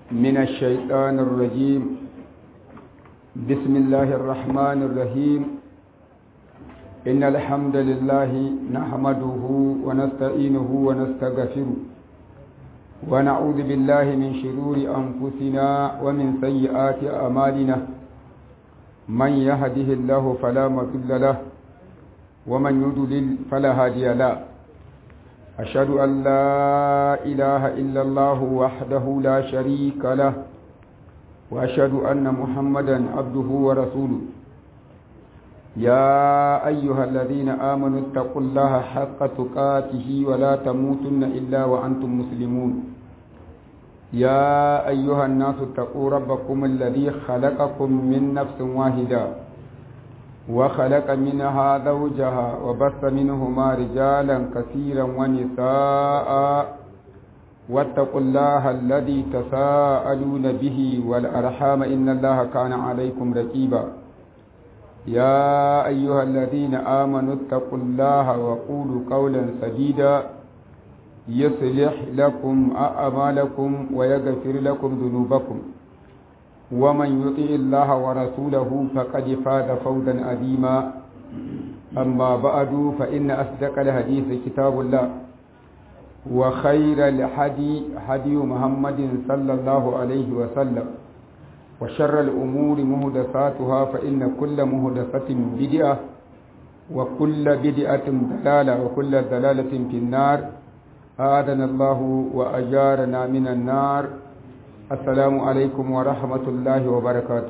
من الشيطان الرجيم بسم الله الرحمن الرحيم إن الحمد لله نحمده ونستعينه ونستغفره ونعوذ بالله من شرور أنفسنا ومن سيئات أعمالنا من يهده الله فلا مضل له ومن يضلل فلا هادي له أشهد أن لا إله إلا الله وحده لا شريك له وأشهد أن محمدا عبده ورسوله يا أيها الذين آمنوا اتقوا الله حق تقاته ولا تموتن إلا وأنتم مسلمون يا أيها الناس اتقوا ربكم الذي خلقكم من نفس واحدة وخلق منها زوجها وبث منهما رجالا كثيرا ونساء واتقوا الله الذي تساءلون به والأرحام إن الله كان عليكم رقيبا يا أيها الذين آمنوا اتقوا الله وقولوا قولا سديدا يصلح لكم أعمالكم ويغفر لكم ذنوبكم ومن يطع الله ورسوله فقد فاز فوزا عظيما أما بعد فإن أصدق الحديث كتاب الله وخير الحدي هدي محمد صلى الله عليه وسلم وشر الأمور مهدساتها فإن كل مهدسة بدعة وكل بدعة ضلالة وكل ضلالة في النار آذنا الله وأجارنا من النار assalamu alaikum wa rahmatullahi wa barakatu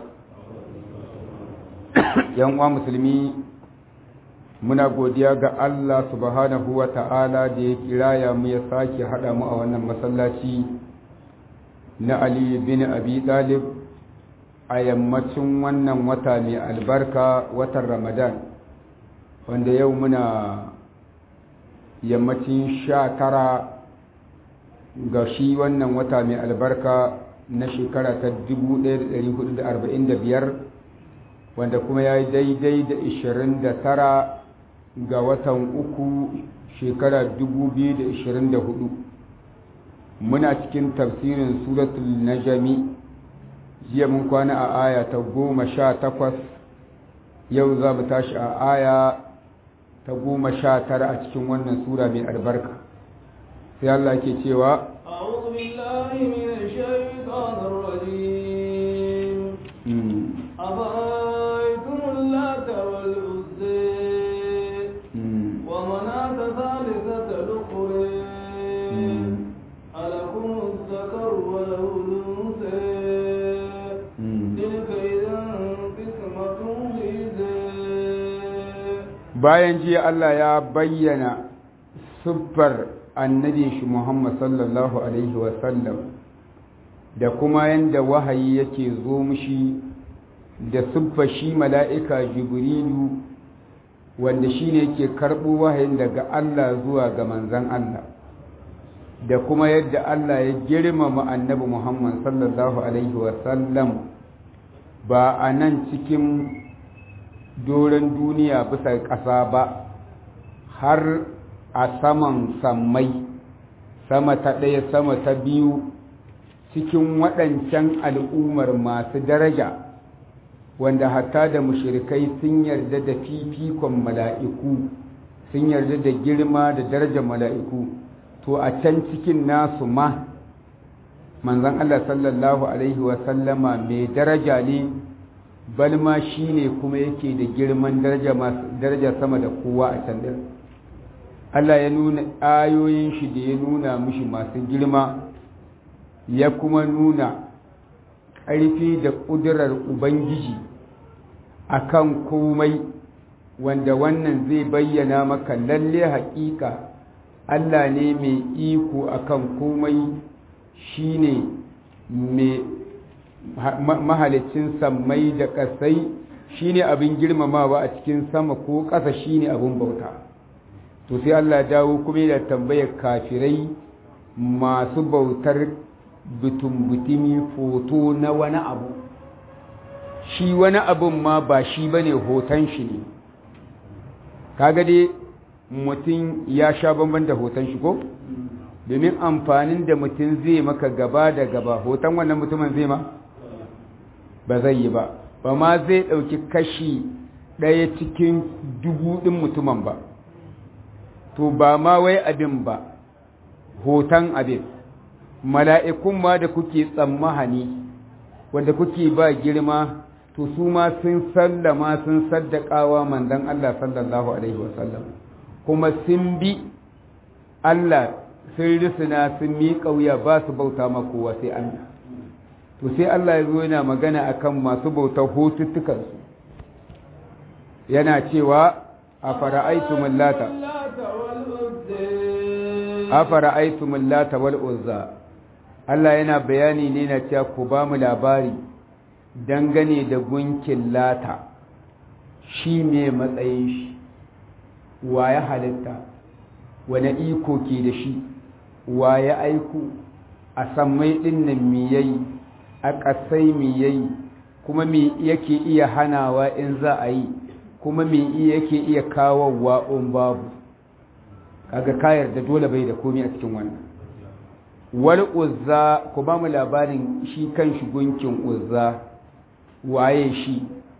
yan uwa musulmi muna godiya ga Allah subhanahu wa ta'ala da ya kiraya mu ya sake haɗa mu a wannan masallaci na Ali bin Abi Talib a yammacin wannan wata mai albarka watan Ramadan wanda yau muna yammacin sha tara ga shi wannan wata mai albarka na shekara ta 1445 wanda kuma ya yi daidai da 29 ga watan uku shekara 2024 muna cikin tafsirin suratul najami jiya mun kwana a aya ta goma sha takwas yau za mu tashi a aya ta goma sha tara a cikin wannan sura mai albarka sai Allah ke cewa أعوذ بالله من الشيطان الرجيم أفرأيتم اللات والعزى ومناة ثالثة الأخرى ألكم الذكر وله الأنثى تلك إذا قسمة ضيزى bayan jiya Allah ya bayyana siffar annabin shi Muhammad sallallahu Alaihi wasallam da kuma yadda wahayi yake zo mushi da siffar shi mala'ika Jibrilu wanda shi ne yake karɓo wahayin daga Allah zuwa ga manzan Allah da kuma yadda Allah ya girmama annabi Muhammad sallallahu Alaihi wasallam ba a nan cikin doron duniya bisa ƙasa ba har a saman sammai sama ta ɗaya sama ta biyu cikin waɗancan al'ummar masu daraja wanda hatta da mushirikai sun yarda da fifikon mala'iku sun yarda da girma da darajar mala'iku to a can cikin nasu ma manzan Allah sallallahu Alaihi wasallama mai daraja ne balma shi ne kuma yake da girman daraja sama da kowa a can ɗin Allah ya nuna ayoyin shi da ya nuna mushi masu girma ya kuma nuna ƙarfi da ƙudurar Ubangiji a kan komai wanda wannan zai bayyana maka lalle haƙiƙa Allah ne mai iko a kan komai shi ne mai mahalicin sammai da ƙasai shi ne abin girmamawa a cikin sama ko ƙasa shi ne abin bauta. to sai Allah dawo kuma yana tambayar kafirai masu bautar butun-butumi foto na wani abu shi wani abun ma ba shi bane hoton shi ne kaga dai mutum ya sha bamban da hoton shi ko domin amfanin da mutum zai maka gaba da gaba hoton wannan mutumin zai ma ba zai yi ba ba ma zai ɗauki kashi ɗaya cikin dubu ɗin mutumin ba to ba ma wai abin ba hoton abin mala'ikun ma da kuke tsammahani wanda kuke ba girma to su ma sun sallama sun saddakawa manzon Allah sallallahu alaihi wasallam kuma sun bi Allah sun risina sun miƙa wuya ba su bauta ma kowa sai Allah to sai Allah ya zo yana magana akan masu bautar hotuttukansu yana cewa a fara'aitumul lata a fara'aitumul lata wal uzza Allah yana bayani ne na cewa ku ba mu labari dangane da gunkin lata shi ne matsayin shi wa ya halitta wane iko ke da shi wa ya aiku a sammai ɗinnan mi yayi a ƙasai mi yayi kuma mi yake iya hanawa in za a yi kuma mi yake iya kawowa in babu kaga kayar da dole bai da komai a cikin wannan wal uzza ku ba mu labarin shi kan shi gunkin uzza waye shi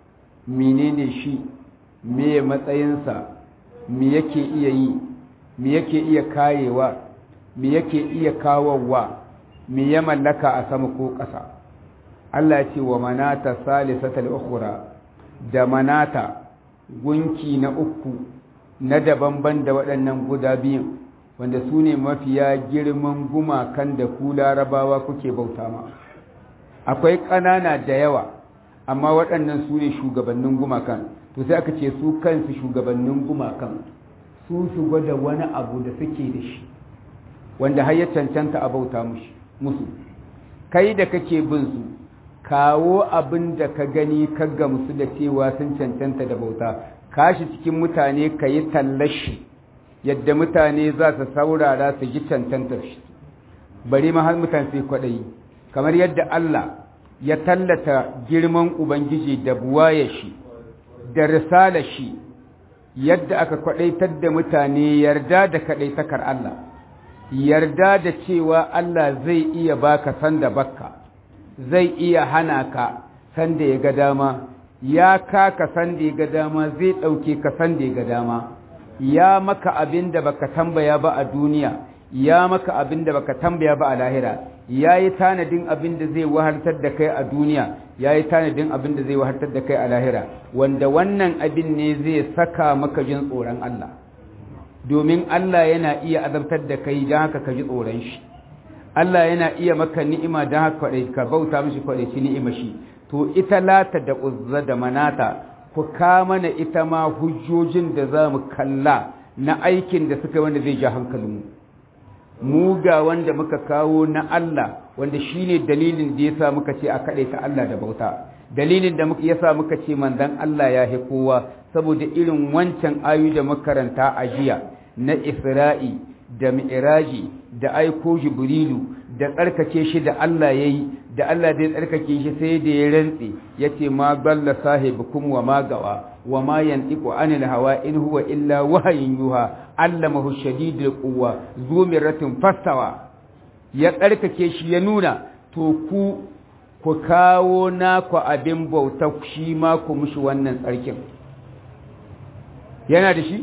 menene shi me matsayinsa me yake iya yi me yake iya kayewa me yake iya kawowa me ya mallaka a sama ko ƙasa Allah ce wa manata salisatal ukhra da manata gunki na uku na daban-ban da waɗannan guda biyun wanda su ne mafiya girman gumakan da ku larabawa kuke bauta ma akwai ƙanana da yawa amma waɗannan su ne shugabannin gumakan to sai aka ce su kansu shugabannin gumakan su su gwada wani abu da suke da shi wanda har ya cancanta a bauta musu kai da kake bin su kawo abin da ka gani ka gamsu da cewa sun cancanta da bauta kashi cikin mutane ka yi tallashi yadda mutane za su saurara su ji cancantar shi bari ma har mutane sai kwaɗayi kamar yadda Allah ya tallata girman Ubangiji da buwaye shi da risala shi yadda aka kwaɗaitar da mutane yarda da kaɗaitakar Allah yarda da cewa Allah zai iya baka sanda bakka zai iya hana ka sanda ya ga dama ya kaka sanda ya ga dama zai ɗauke ka sanda ya ga dama ya maka abin da baka tambaya ba a duniya ya maka abin da baka tambaya ba a lahira ya yi tanadin abin da zai wahartar da kai a duniya ya yi tanadin abin da zai wahartar da kai a lahira wanda wannan abin ne zai saka maka jin tsoron Allah domin Allah yana iya azabtar da kai don haka ka ji tsoron shi Allah yana iya maka ni'ima don haka ka bauta mishi kwaɗaici ni'ima shi to ita lata da uzza da manata ku mana ita ma hujjojin da za mu kalla na aikin da suka wanda zai ja hankalinmu mu ga wanda muka kawo na Allah wanda shine dalilin da yasa muka ce a kaɗe ta Allah da bauta dalilin da muka yasa muka ce manzon Allah ya hi kowa saboda irin wancan ayu da makaranta a jiya na Isra'i da Mi'raji da aiko Jibrilu da tsarkake shi da Allah yayi da Allah da ya tsarkake shi sai da ya rantse yace ma balla sahibukum wa ma gawa wa ma yantiqu anil hawa in huwa illa wahayin yuha allamahu shadidul quwwa zumiratin fastawa ya tsarkake shi ya nuna to ku ku kawo naku abin bauta shi ma ku mushi wannan tsarkin yana da shi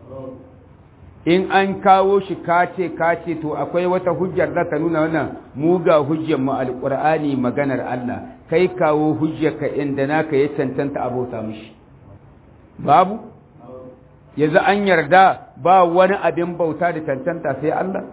in an kawo shi kace kace to akwai wata hujjar da ta nuna wannan mu ga hujjar mu alqur'ani maganar Allah kai kawo hujjar ka inda naka ya cancanta abota mishi babu yanzu an yarda ba wani abin bauta da cancanta sai Allah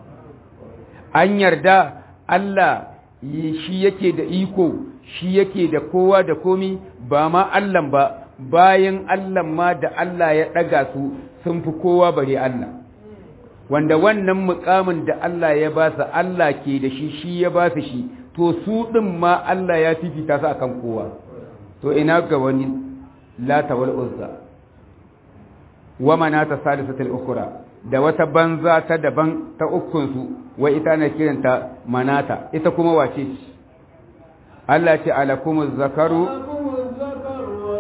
an yarda Allah shi yake da iko shi yake da kowa da komi ba ma Allah ba bayan Allah ma da Allah ya ɗaga su sun fi kowa bare Allah wanda wannan mukamin da Allah ya ba su Allah ke da shi shi ya ba su shi to su ɗin ma Allah ya fifita su akan kowa to ina ga wani lata wal uzza wa manata salisatul ukhra da wata banza ta daban ta ukun su wa ita na kiranta manata ita kuma wace ce Allah ce alakumuz zakaru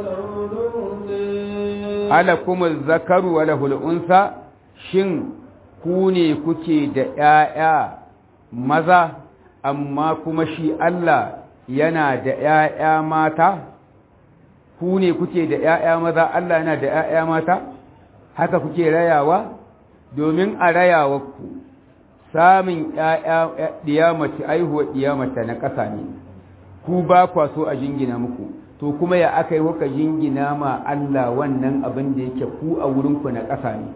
alakumuz zakaru wa lahul unsa shin ku ne kuke da ‘ya'ya maza amma kuma shi Allah yana da ‘ya'ya mata ku ne kuke da ‘ya'ya maza Allah yana da ‘ya'ya mata haka kuke rayawa domin a rayawa ku samun ‘ya'ya ɗiyamaci aihuwa ɗiyamata na ƙasa ne ku ba kwa so a jingina muku to kuma ya aka yi kuka jingina ma Allah wannan abin da yake ku a wurinku na ƙasa ne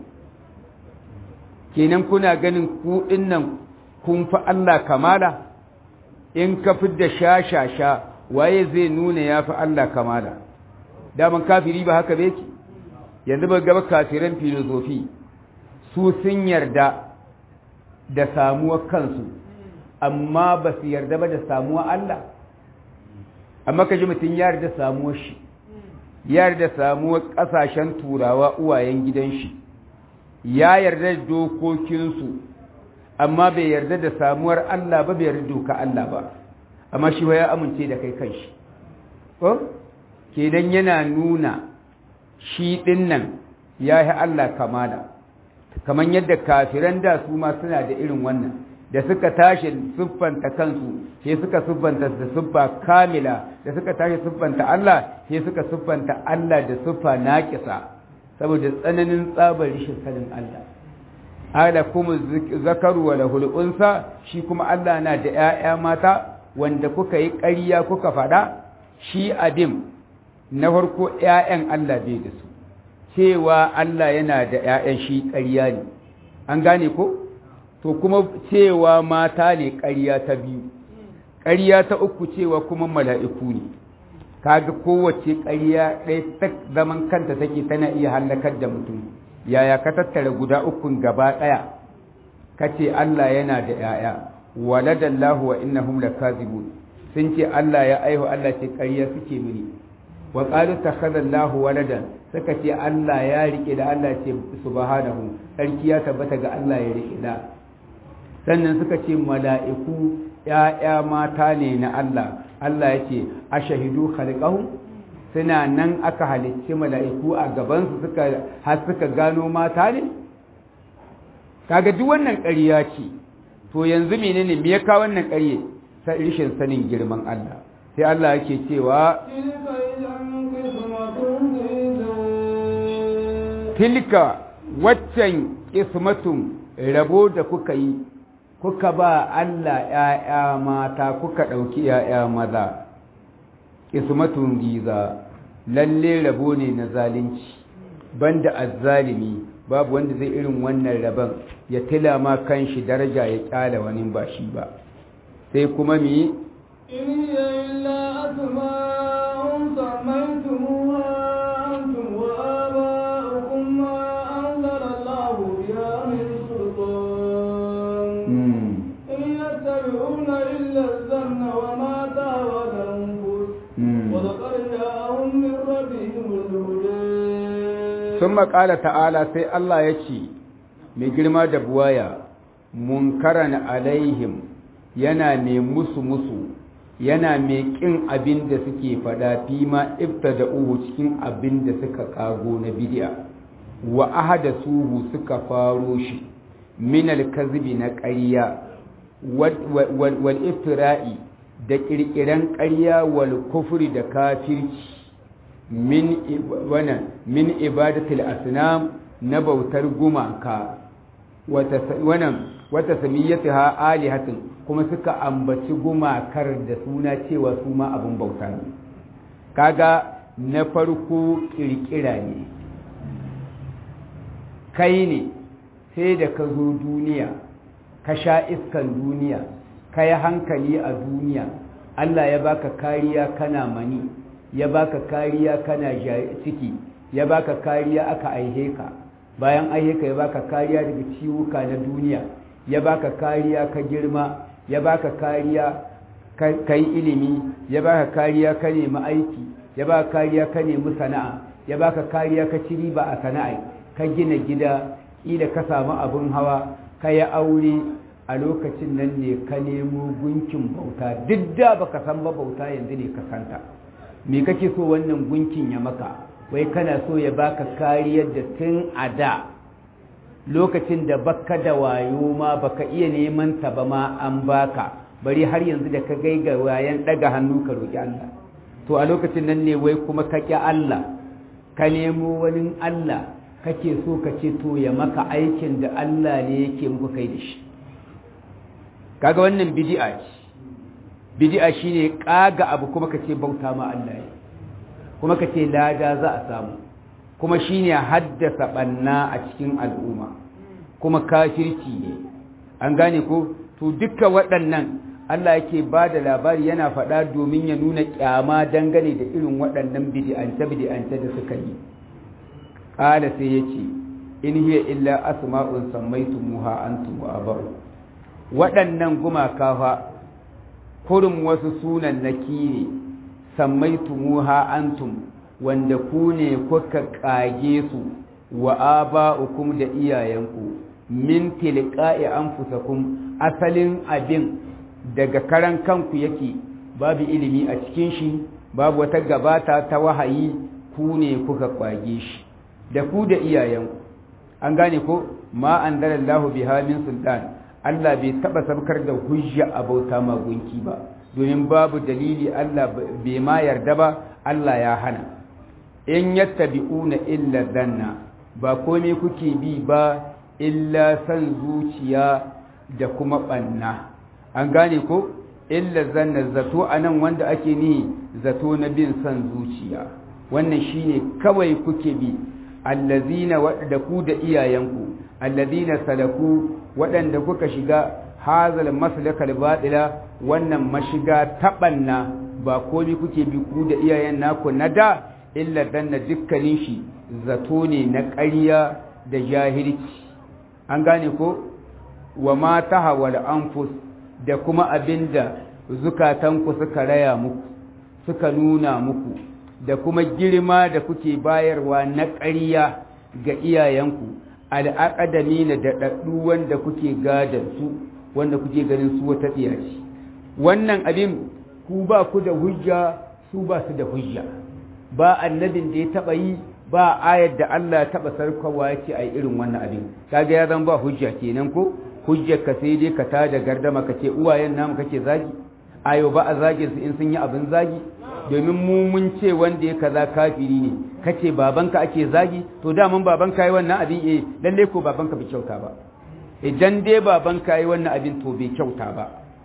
kenan kuna ganin ku nan kun fi Allah kamala in ka fi da sha-sha-sha waye zai nuna ya fi Allah kamala daman kafiri ba haka beki yanzu ba gaba kafiran filozofi su sun yarda da samuwar kansu amma ba su yarda ba da samuwar Allah amma ka ji mutum ya yarda samuwar shi ya yarda samuwar ƙasashen turawa uwayen gidan shi ya yarda da dokokinsu amma bai yarda da samuwar Allah ba bai yarda doka Allah ba amma shi ya amince da kai kanshi ko kenan yana nuna shi din nan ya yi Allah kamala kamar yadda kafiran da su ma suna da irin wannan da suka tashi siffanta kansu sai suka siffanta da siffa kamila da suka tashi siffanta Allah sai suka siffanta Allah da siffa naƙisa saboda tsananin tsabar rishin sanin Allah ala kuma zakaru wa lahul unsa shi kuma Allah na da ƴaƴa mata wanda kuka yi ƙarya kuka faɗa shi adim na farko ƴaƴan Allah bai da su cewa Allah yana da ƴaƴan shi ƙarya ne an gane ko to kuma cewa mata ne ƙarya ta biyu ƙarya ta uku cewa kuma mala'iku ne kaga kowace ƙarya ɗaya ta zaman kanta take tana iya hallakar da mutum yaya ka tattara guda ukun gaba ɗaya ka ce Allah yana da ‘ya'ya waladallahu wa innahum lakazibun sun ce Allah ya aihu Allah ce ƙarya suke mini wa qalu takhadallahu waladan suka ce Allah ya rike da Allah ce subhanahu sarki ya tabbata ga Allah ya rike da sannan suka ce mala'iku ‘ya'ya mata ne na Allah Allah ya ce a shahidu khalqahum suna nan aka halicci mala'iku a gabansu suka har suka gano mata ne kaga duk wannan ƙarya ce to yanzu menene me ya kawo wannan ƙarye ta rishin sanin girman Allah sai Allah yake cewa tilka waccan ismatun rabo da kuka yi kuka ba Allah ‘ya'ya mata kuka ɗauki ‘ya'ya maza ismatun giza lalle rabo ne na zalunci banda azzalimi babu wanda zai irin wannan rabon ya tila ma kan shi daraja ya kyala wani ba shi ba sai kuma mi sun makala ta'ala sai Allah ya ce mai girma da buwaya munkaran alaihim yana mai musu musu yana mai ƙin abin da suke fada fi ma ifta da uhu cikin abin da suka kago na bidiya wa ahada suhu suka faro shi min alkazibi na ƙarya wal iftira'i da ƙirƙiran ƙarya wal kufri da kafirci min wannan min ibadatul asnam na bautar gumaka wata wannan wata samiyatuha alihatin kuma suka ambaci gumakar da suna cewa su ma abun bauta ne kaga na farko kirkira ne kai ne sai da ka zo duniya ka sha iskan duniya ka yi hankali a duniya Allah ya baka kariya kana mani ya baka kariya kana ciki ya baka kariya aka aihe ka bayan aihe ka ya baka kariya daga ciwuka na duniya ya baka kariya ka girma ya baka kariya ka yi ilimi ya baka kariya ka nemi aiki ya baka kariya ka nemi sana'a ya baka kariya ka ci riba a sana'a ka gina gida ila ka samu abin hawa ka yi aure a lokacin nan ne ka nemo gunkin bauta duk da baka san ba bauta yanzu ne ka santa me kake so wannan gunkin ya maka wai kana so ya baka kariyar da tun a da lokacin da baka da wayo ma baka iya neman ta ba ma an baka bari har yanzu da ka gai ga wayan daga hannu ka roki Allah to a lokacin nan ne wai kuma ka ƙi Allah ka nemo wani Allah kake so ka ce to ya maka aikin da Allah ne yake muku kai da shi kaga wannan bid'a ce bid'a shine kaga abu kuma ka ce bauta ma Allah ne kuma ka ce lada za a samu kuma shine haddasa banna a cikin al'umma kuma kafirci ne an gane ko to duka waɗannan Allah yake ba da labari yana faɗa domin ya nuna ƙyama dangane da irin waɗannan bid'ance-bid'ance da suka yi ƙala sai ya ce in hiya illa asma'un sammaitumuha antum wa abaru waɗannan gumaka fa kurin wasu sunan naki ne sammaitumuha antum wanda ku ne kuka kage su wa aba'ukum da iyayenku min tilqa'i anfusakum asalin abin daga karan kanku yake babu ilimi a cikin shi babu wata gabata ta wahayi ku ne kuka kwage shi da ku da iyayenku an gane ko ma anzalallahu biha min sultan Allah bai taba sabkar da hujja a bauta magunki ba domin babu dalili Allah bai ma yarda ba Allah ya hana in yattabi'una illa dhanna ba komai kuke bi ba illa san zuciya da kuma banna an gane ko illa zanna zato anan wanda ake ni zato na bin san zuciya wannan shine kawai kuke bi allazina da ku da iyayenku allazina salaku waɗanda kuka shiga hazal maslakal batila wannan mashiga taɓanna ba komai kuke bi ku da iyayen naku na da illa danna dukkanin shi zato ne na ƙarya da jahilci an gane ko wa ma tahawal anfus da kuma abinda zukatanku suka raya muku suka nuna muku da kuma girma da kuke bayarwa na ƙarya ga iyayenku al'aƙadami na daɗaɗɗu wanda kuke gadon su wanda kuke ganin su wata tsiyaci wannan abin ku ba ku da hujja su ba su da hujja ba annabin da ya taɓa yi ba ayar da Allah ya taɓa sarkawa ya ce a irin wannan abin kaga ya zan ba hujja kenan ko hujjar ka sai dai ka tada gardama ka ce uwayen namu kake zagi ayo ba a zagin su in sun yi abin zagi domin mu mun ce wanda ya kaza kafiri ne kace babanka ake zagi to daman babanka yi wannan abin eh lalle ko babanka bai kyauta ba idan dai babanka yi wannan abin to bai kyauta ba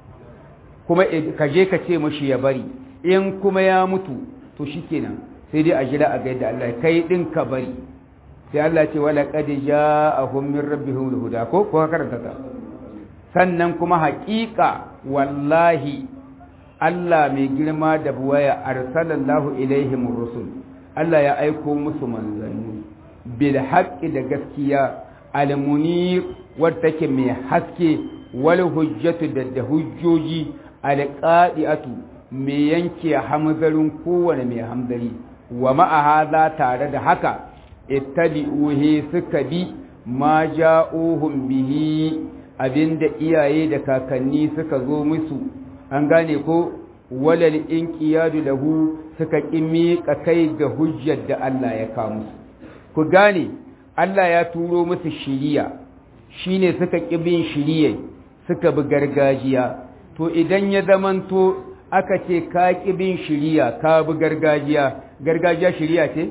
kuma ka je ka ce mashi ya bari in kuma ya mutu to shikenan sai dai a jira a ga yadda Allah kai din ka bari sai Allah ce wala qad ja'ahum min rabbihim huda ko ko karanta ta sannan kuma haƙiƙa wallahi Allah mai girma da buwaya arsalallahu ilaihim rusul Allah ya aiko musu manzanni bil haqqi da gaskiya al munir wadda take mai haske wal hujjatu da da hujjoji al qadi'atu mai yanke hamzarin kowane mai hamzari wa ma'a hadha tare da haka ittabi'uhi suka bi ma ja'uhum bihi abinda iyaye da kakanni suka zo musu an gane ko walal inqiyadu lahu suka kimi kai ga hujjar da Allah ya kawo musu ku gane Allah ya turo musu shiriya shine suka kibin shiriye suka bi gargajiya to idan ya zamanto aka ce ka kibin shiriya ka bi gargajiya gargajiya shiriya ce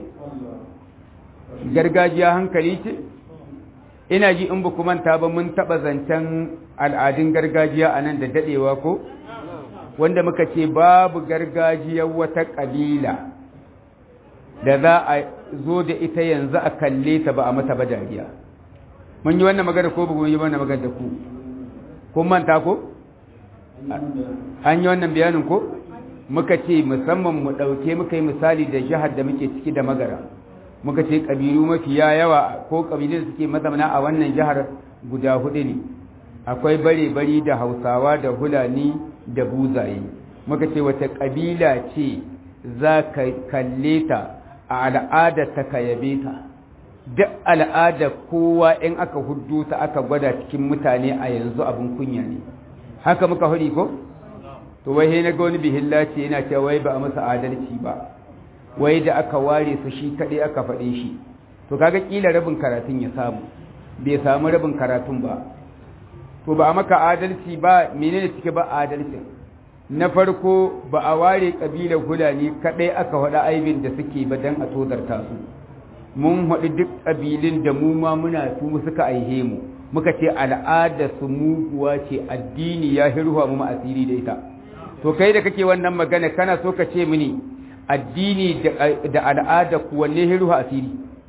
gargajiya hankali ce ina ji in ba manta ba mun taɓa zancen al'adun gargajiya a nan da daɗewa ko wanda muka ce babu gargajiyar wata ƙabila da za a zo da ita yanzu a kalle ta ba a mata ba dariya mun yi wannan magana ko ba mun yi wannan magana da ku kun manta ko an yi wannan bayanin ko muka ce musamman mu ɗauke muka yi misali da jihar da muke ciki da magara muka ce ƙabilu mafiya yawa ko ƙabilun da suke mazamana a wannan jihar guda hudu ne akwai bare-bari da hausawa da hulani da buzaye muka ce wata ƙabila ce za ka kalle ta a al'adar ta ka yabe ta duk al'adar kowa in aka hudu ta aka gwada cikin mutane a yanzu abin kunya ne haka muka hudi ko to wai na ga wani bihilla ce yana cewa wai ba a masa adalci ba wai da aka ware su shi kaɗai aka faɗe shi to kaga ƙila rabin karatun ya samu bai samu rabin karatun ba to ba a maka adalci ba menene cike ba adalcin na farko ba a ware kabilar hulani kadai aka faɗa aibin da suke ba dan a tozarta su mun haɗu duk ƙabilun da mu ma muna su suka aihe mu muka ce al'ada su muguwa ce addini ya hirwa mu asiri da ita to kai da kake wannan magana kana so ka ce mini addini da al'ada ku wanne hirwa asiri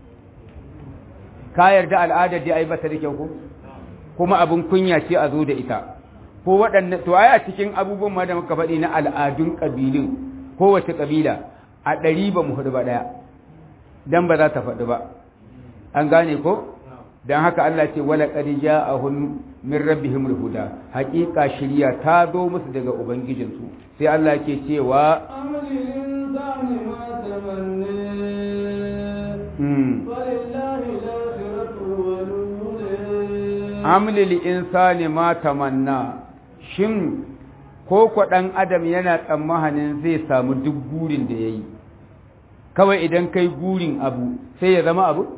ka yarda al'adar da ai bata da kyau ko kuma abin kunya ce a zo da ita ko waɗannan to ai a cikin abubuwan ma da muka faɗi na al'adun ƙabilun kowace ƙabila a ɗari ba mu hudu ba ɗaya dan ba za ta faɗi ba an gane ko don haka Allah ce wala qad ja'ahum min rabbihim huda haƙiƙa shirya ta zo musu daga ubangijinsu sai Allah ke cewa amlil insani ma tamanna shin ko kwa ɗan adam yana tsammanin zai samu duk burin da ya yi kawai idan kai gurin abu sai ya zama abu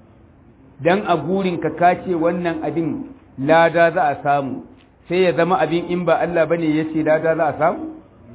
dan a gurin ka kace wannan abin lada za a samu sai ya zama abin in ba Allah bane yace lada za a samu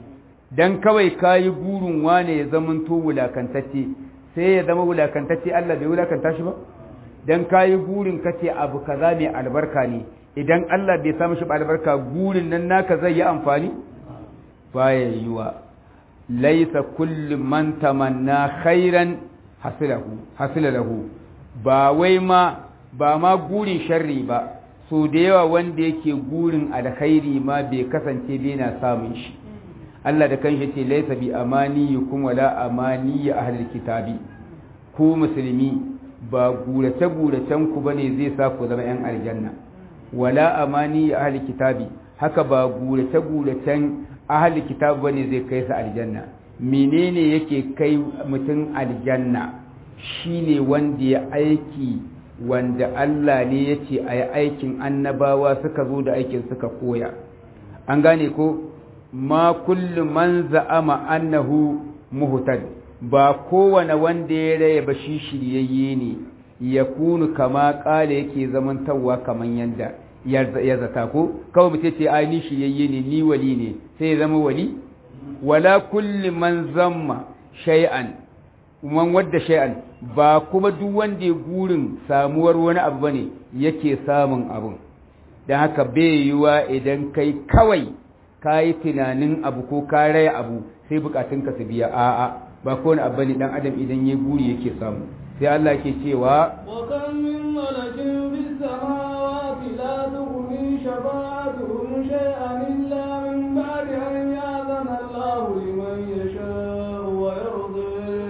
dan kawai kayi gurin wane ya zama to wulakantacce sai ya zama wulakantacce Allah bai wulakanta shi ba dan kayi gurin kace abu kaza mai albarka ne idan Allah bai samu shi albarka gurin nan naka zai yi amfani baya yiwa laisa kullu man tamanna khairan hasilahu hasilahu ba wai ma ba ma gurin sharri ba so da yawa wanda yake gurin alkhairi ma bai kasance bai na samun shi Allah da kanshi ce laisa bi amaniyukum wala amani ahlil kitabi ku musulmi ba gurace guracen ku bane zai sa ku zama yan aljanna wala amani ahlil kitabi haka ba gurace guracen ahli kitabu bane zai kai su aljanna menene yake kai mutum aljanna shine wanda ya aiki wanda Allah ne ya ce a yi aikin annabawa suka zo da aikin suka koya an gane ko ma kullum man za'ama annahu muhtad ba kowane wanda ya raya ba shi shiryayye ne ya kunu kama kala yake zamantawa kaman yanda ya zata ko kawai mutum ce ai ni shiryayye ne ni wali ne sai ya zama wali wala kulli man zamma shay'an man wadda shay'an ba kuma duk wanda ya gurin samuwar wani abu bane yake samun abun dan haka bai yiwa idan kai kawai kayi tunanin abu ko ka raya abu sai bukatunka su biya a'a ba ko wani abu bane dan adam idan ya guri yake samu sai Allah ke cewa wa kam min malakin bis samawati la tughni shafa'atuhum shay'an illa min ba'di an ya'zana Allahu liman yasha'u wa yarda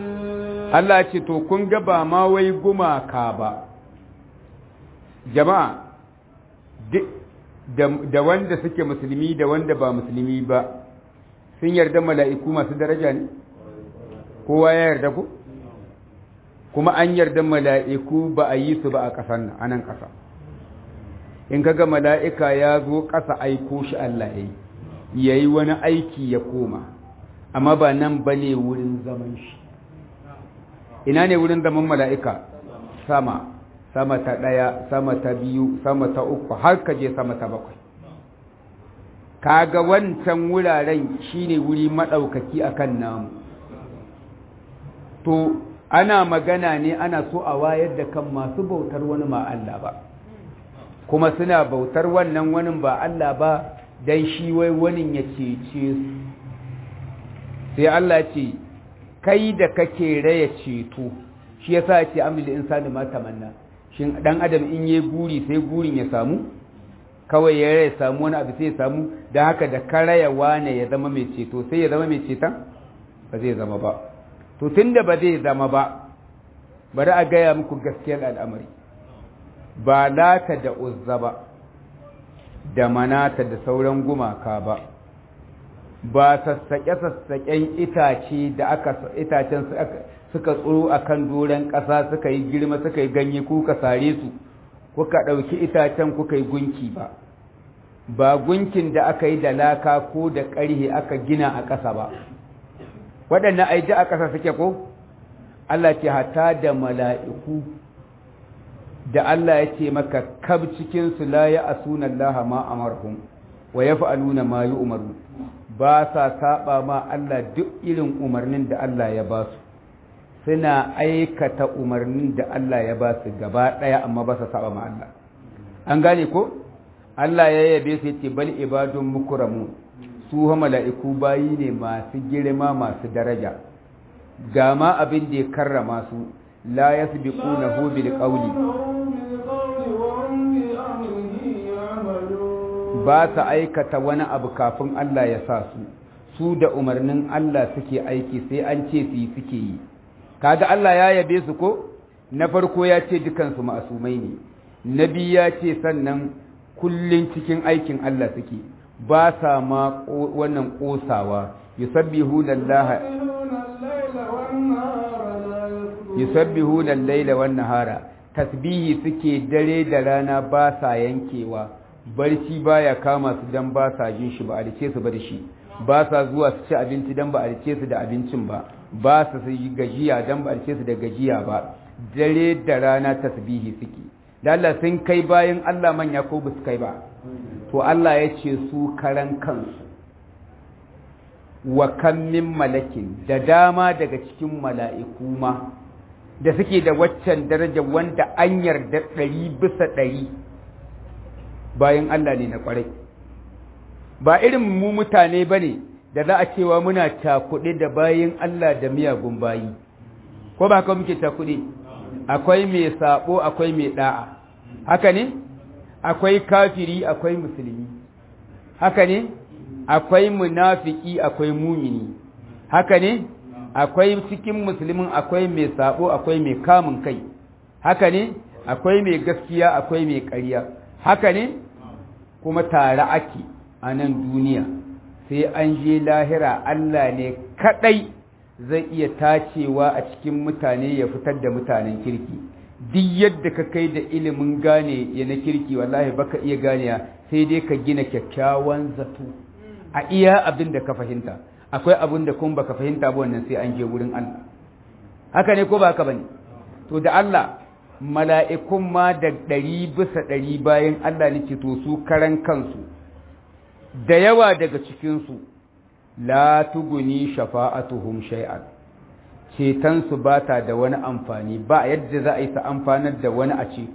Allah ce to kun ga ba ma wai gumaka ba jama'a da wanda suke musulmi da wanda ba musulmi ba sun yarda mala'iku masu daraja ne kowa ya yarda ku kuma an yarda mala'iku ba a yi su ba a ƙasar nan anan ƙasa in kaga mala'ika ya zo ƙasa aiko shi Allah ya yi ya yi wani aiki ya koma amma ba nan ba ne wurin zaman shi ina ne wurin zaman mala'ika sama sama ta ɗaya sama ta biyu sama ta uku har ka je sama ta bakwai kaga wancan wuraren shine wuri maɗaukaki akan namu to ana magana ne ana so a wayar da kan masu bautar wani ma Allah ba kuma suna bautar wannan wani ba Allah ba dan shi wai wani ya cece su sai Allah ce kai da kake raya ceto shi yasa ce amil insani ma tamanna shin dan adam in yayi guri sai gurin ya samu kawai ya raya samu wani abu sai ya samu da haka da karaya wane ya zama mai ceto sai ya zama mai ceton ba zai zama ba to tunda ba zai zama ba bari a gaya muku gaskiyar al'amari ba lata da uzza ba da manata da sauran gumaka ba ba sassaƙe-sassaƙen itace da aka itacen suka tsoro a kan doron ƙasa suka yi girma suka yi ganye kuka sare su kuka ɗauki itacen kuka yi gunki ba ba gunkin da aka yi da laka ko da ƙarhe aka gina a ƙasa ba waɗannan aiji a ƙasa suke ko Allah ce hata da mala'iku da Allah ya ce maka kab cikin su la ya asuna Allah ma amarhum wa yaf'aluna ma yu'maru ba sa saba ma Allah duk irin umarnin da Allah ya ba su suna aikata umarnin da Allah ya ba su gaba daya amma ba sa saba ma Allah an gane ko Allah ya yabe su yace bal ibadun mukramun su mala'iku bayi ne masu girma masu daraja ga ma abin da ya karrama su la yasbiqunahu bil qawli ba su aikata wani abu kafin Allah ya sa su su da umarnin Allah suke aiki sai an ce su yi suke yi kaga Allah ya yabe su ko na farko ya ce dukansu ma'asumai ne na biyu ya ce sannan kullun cikin aikin Allah suke ba sa ma wannan kosawa yusabbihu lallaha yusabbihu lallaila wan nahara tasbihi suke dare da rana ba sa yankewa barci baya kama su dan ba sa jin shi ba a rike su ba da shi ba sa zuwa su ci abinci dan ba a rike su da abincin ba ba su yi gajiya dan ba a rike su da gajiya ba dare da rana tasbihi suke da Allah sun kai bayan Allah manya ko ba su kai ba to Allah ya ce su karan kansu wa kan min malakin da dama daga cikin mala'iku ma da suke da waccan daraja wanda an yarda ɗari bisa ɗari bayan Allah ne na ƙwarai ba irin mu mutane ba ne da za a cewa muna cakuɗe da bayan Allah da miyagun bayi ko ba haka muke cakuɗe akwai mai saɓo akwai mai ɗa'a haka ne akwai kafiri akwai musulmi haka ne akwai munafiki akwai mumini haka ne akwai cikin musulmin akwai mai sabo akwai mai kamun kai haka ne akwai mai gaskiya akwai mai ƙarya haka ne kuma tare ake a nan duniya sai an je lahira Allah ne kadai zai iya tacewa a cikin mutane ya fitar da mutanen kirki duk yadda ka kai da ilimin gane ya na kirki wallahi baka iya ganewa sai dai ka gina kyakkyawan zato a iya abin da ka fahimta akwai abin da kuma baka fahimta ba wannan sai an je wurin Allah haka ne ko ba haka bane to da Allah mala'ikun ma da ɗari bisa ɗari bayan Allah nake to su karan kansu da yawa daga cikinsu la tuguni shafa'atuhum shay'an cetonsu ba ta da wani amfani ba yadda za a yi ta amfanar da wani a ceto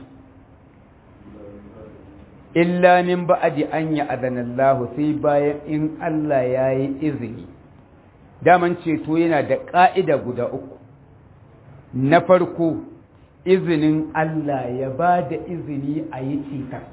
illa min ba'adi an ya adanallahu sai bayan in Allah ya yi izini daman ceto yana da ƙa'ida guda uku na farko izinin Allah ya ba da izini a yi ceton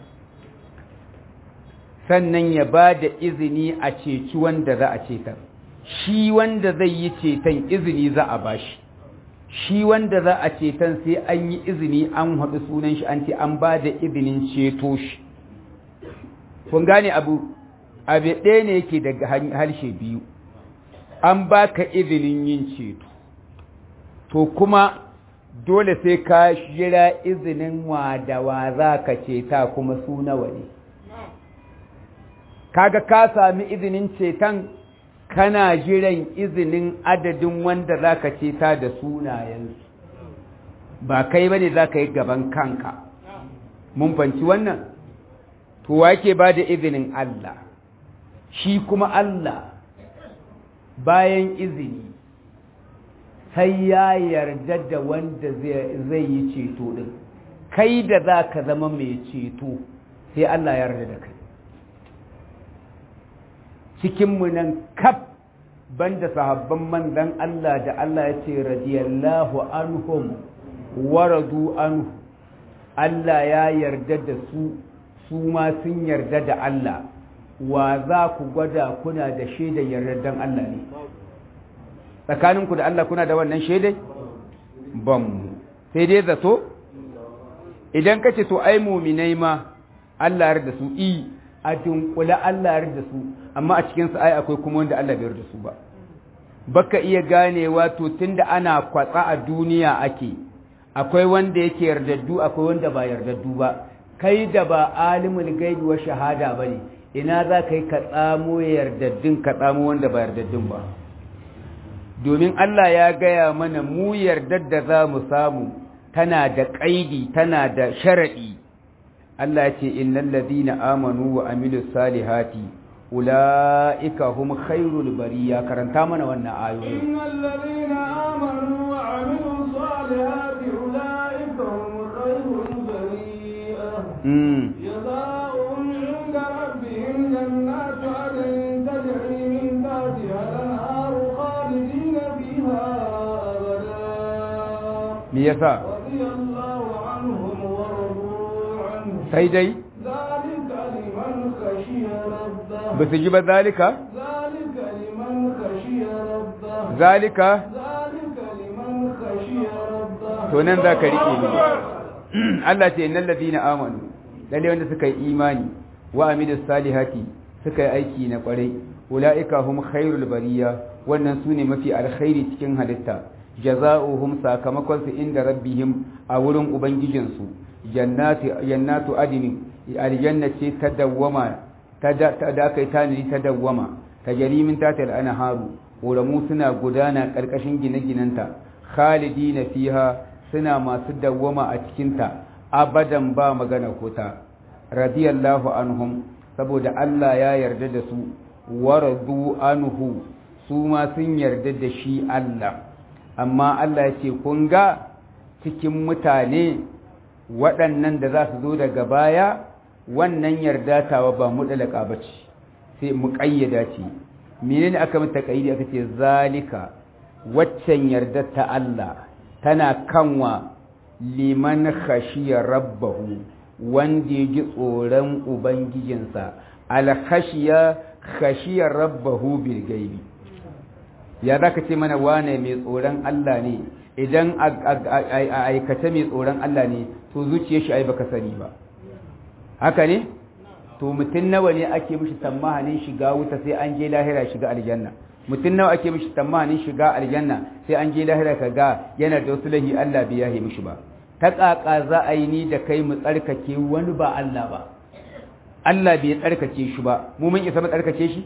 sannan ya ba da izini a ceci wanda za a cetar shi wanda zai yi ceton izini za a bashi shi wanda za a ceton sai an yi izini an haɗu sunan shi an ce an ba da izinin ceto shi kun gane abu abu ɗaya ne yake daga harshe biyu an ba ka izinin yin ceto to kuma dole sai ka jira izinin wa da wa za ka ceta kuma su nawa ne kaga ka sami izinin ceton kana jiran izinin adadin wanda za ka ceta da sunayensu ba kai ba ne za ka yi gaban kanka mun fanci wannan to wake ba da izinin Allah shi kuma Allah bayan izini sai ya yarda da wanda zai yi ceto din kai da za ka zama mai ceto sai Allah ya yarda da kai cikinmu nan kaf banda sahabban manzan Allah da Allah ya ce radiyallahu anhum waradu anhu Allah ya yarda da su su ma sun yarda da Allah wa za ku gwada kuna da shaidar yardan Allah ne tsakaninku da Allah kuna da wannan shaidai ban sai dai zato idan ka ce to ai muminai ma Allah ya da su i a dunkula Allah ya da su amma a cikinsu ai akwai kuma wanda Allah bai da su ba baka iya ganewa to tunda ana kwatsa a duniya ake akwai wanda yake yardaddu akwai wanda ba yardaddu ba kai da ba alimul gaibi wa shahada bane ina za ka yi ka tsamo yardaddun ka tsamo wanda ba yardaddun ba domin Allah ya gaya mana mu yardar da za mu samu tana da ƙaidi tana da sharaɗi Allah ce innal ladina amanu wa amilus salihati ulaika hum khairul bariya karanta mana wannan ayoyi innal ladina amanu wa amilus salihati ulaika hum khairul bariya mm جزاؤهم عند ربهم جنات عدن تجري من تحتها الانهار خالدين فيها ابدا me yasa رضي الله عنهم ورضوا عنه sai dai ذلك لمن خشي ربه ba su ji ba zalika ذلك لمن خشي ربه zalika ذلك لمن خشي ربه to nan za ka riƙe ni Allah ce innal ladina amanu lalle wanda suka yi imani wa amilus salihati suka yi aiki na kwarai ulaika hum khairul bariya wannan sune mafi alkhairi cikin halitta jazaohum sakamakon su inda rabbihim a wurin ubangijin su jannati jannatu adni aljanna ce ta dawwama ta da ta da kai taniri ta dawwama tajri min tatil anharu ƙoramu suna gudana ƙarƙashin gine-ginenta khalidina fiha suna masu dawwama a cikinta abadan ba magana kota radiyallahu anhum saboda Allah ya yarda da su waradu anhu su ma sun yarda da shi Allah amma Allah ya ce kun ga cikin mutane waɗannan da za su zo daga baya wannan yarda tawa ba muɗalaka ba ce sai mu ƙayyada ce menene aka mata ƙayyadi aka ce zalika waccan yarda ta Allah tana kanwa liman khashiya rabbahu wanda ya ji tsoron ubangijinsa alkhashiya khashiya rabbahu bil gaibi ya zaka ce mana wane mai tsoron Allah ne idan a aikata mai tsoron Allah ne to zuciyar shi ai baka sani ba haka ne to mutum nawa ne ake mishi tsammanin shiga wuta sai an je lahira shiga aljanna mutum nawa ake mishi tsammanin shiga aljanna sai an je lahira ka ga yana da wasu lahi Allah bai yahe mishi ba ta ƙaƙa za a yi ni da kai mu tsarkake wani ba Allah ba Allah bai tsarkake shi ba mu mun isa mu tsarkake shi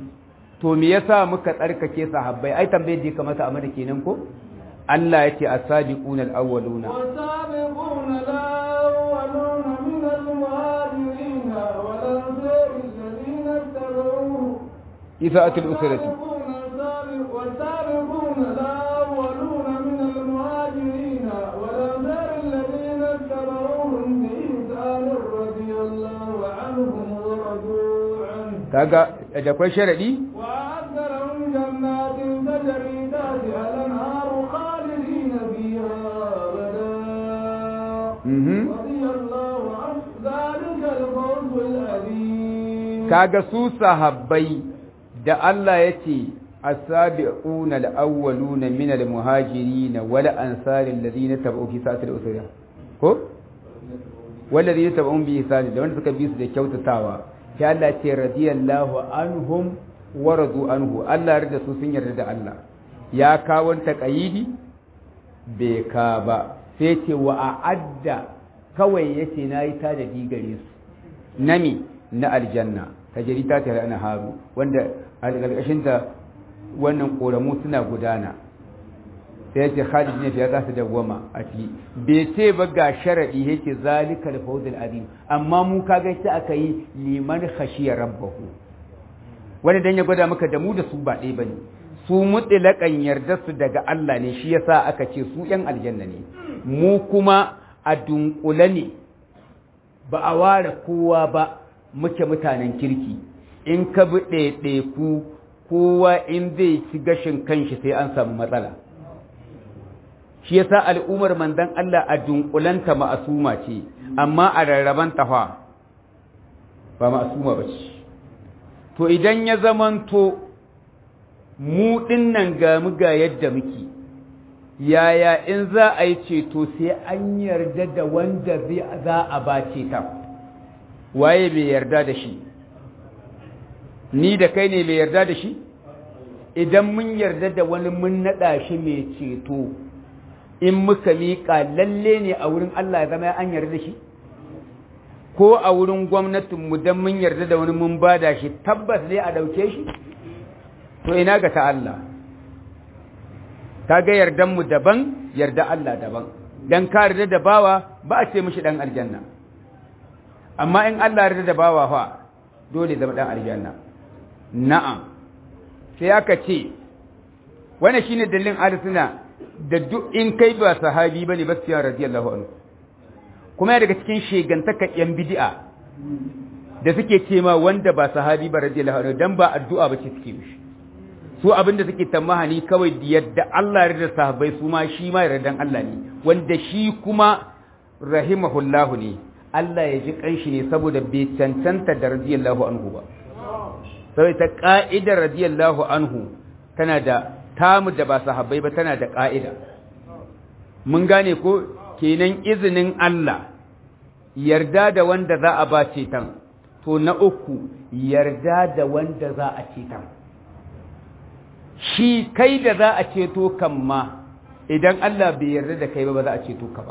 to me yasa muka tsarkake sahabbai ai tambayar da kamata a mana kenan ko Allah yace as-sabiquna al-awwaluna والسابقون الأولون من المهاجرين والأنصار الذين اتبعوه isa'atul usrati والسابقون الأولون من المهاجرين والأنصار الذين اتبعوهم بإحسان رضي الله عنهم ورضوا عنه kaga da kwai sharadi وأعد لهم جنات تجري تحتها الأنهار خالدين فيها أبدا mhm رضي الله عنه ذلك الفوز العظيم kaga su sahabbai da Allah yace as-sabiquna al-awwaluna min al-muhajirin wal ansari alladhina tabi'u fi sa'atil usra ko walladhina tabi'u bi ihsan da wanda suka bi su da kyautatawa sai Allah ce radiyallahu anhum wa radu anhu Allah ya yarda su sun yarda da Allah ya kawo taqayidi bai ka ba sai ce wa a'adda kawai yace nayi ta da digare su nami na aljanna tajri ta tare ana haru wanda a ƙarƙashin ta wannan ƙoramu suna gudana sai yace Khalid ne ya za su dawwama a ciki bai ce ba ga sharadi yace zalikal fawzul azim amma mu kaga shi aka yi liman khashiya rabbahu wanda dan ya gwada maka da mu da su ba ɗaya bane su mutlaqan yarda su daga Allah ne shi yasa aka ce su yan aljanna ne mu kuma a dunkule ne ba a ware kowa ba muke mutanen kirki in ka bi ɗaiɗaiku kowa in zai ci gashin kanshi sai an samu matsala shi yasa al'ummar manzon Allah a dunkulanta ma'asuma ce amma a rarraban tafa ba ma'asuma ba ce to idan ya zamanto mu dinnan ga mu ga yadda muke yaya in za a yi ceto sai an yarda da wanda za a ba ta waye bai yarda da shi ni da kai ne mai yarda da shi idan mun yarda da wani mun naɗa shi mai ceto in muka miƙa lalle ne a wurin Allah ya zama an yarda da shi ko a wurin gwamnatinmu don mun yarda da wani mun bada shi tabbas ne a ɗauke shi to ina ga ta Allah ta ga yardanmu daban yarda Allah daban dan ka yarda da bawa ba a ce mishi dan aljanna amma in Allah yarda da bawa fa dole zama dan aljanna na'am sai aka ce wannan shine dalilin ahlus da duk in kai ba sahabi bane ba sai radiyallahu anhu kuma ya daga cikin shegantaka yan bid'a da suke ce ma wanda ba sahabi ba radiyallahu anhu dan ba addu'a ba ce suke mishi su abinda suke tamahani kawai da yadda Allah ya yarda sahabbai su ma shi ma yardan Allah ne wanda shi kuma rahimahullahu ne Allah ya ji kanshi ne saboda bai cancanta da radiyallahu anhu ba sai ta ka'idar radiyallahu anhu tana da tamu da ba sahabbai ba tana da ka'ida mun gane ko kenan izinin Allah yarda da wanda za a ba ceton to na uku yarda da wanda za a ceton shi kai da za a ceto kan ma idan Allah bai yarda da kai ba ba za a ceto ka ba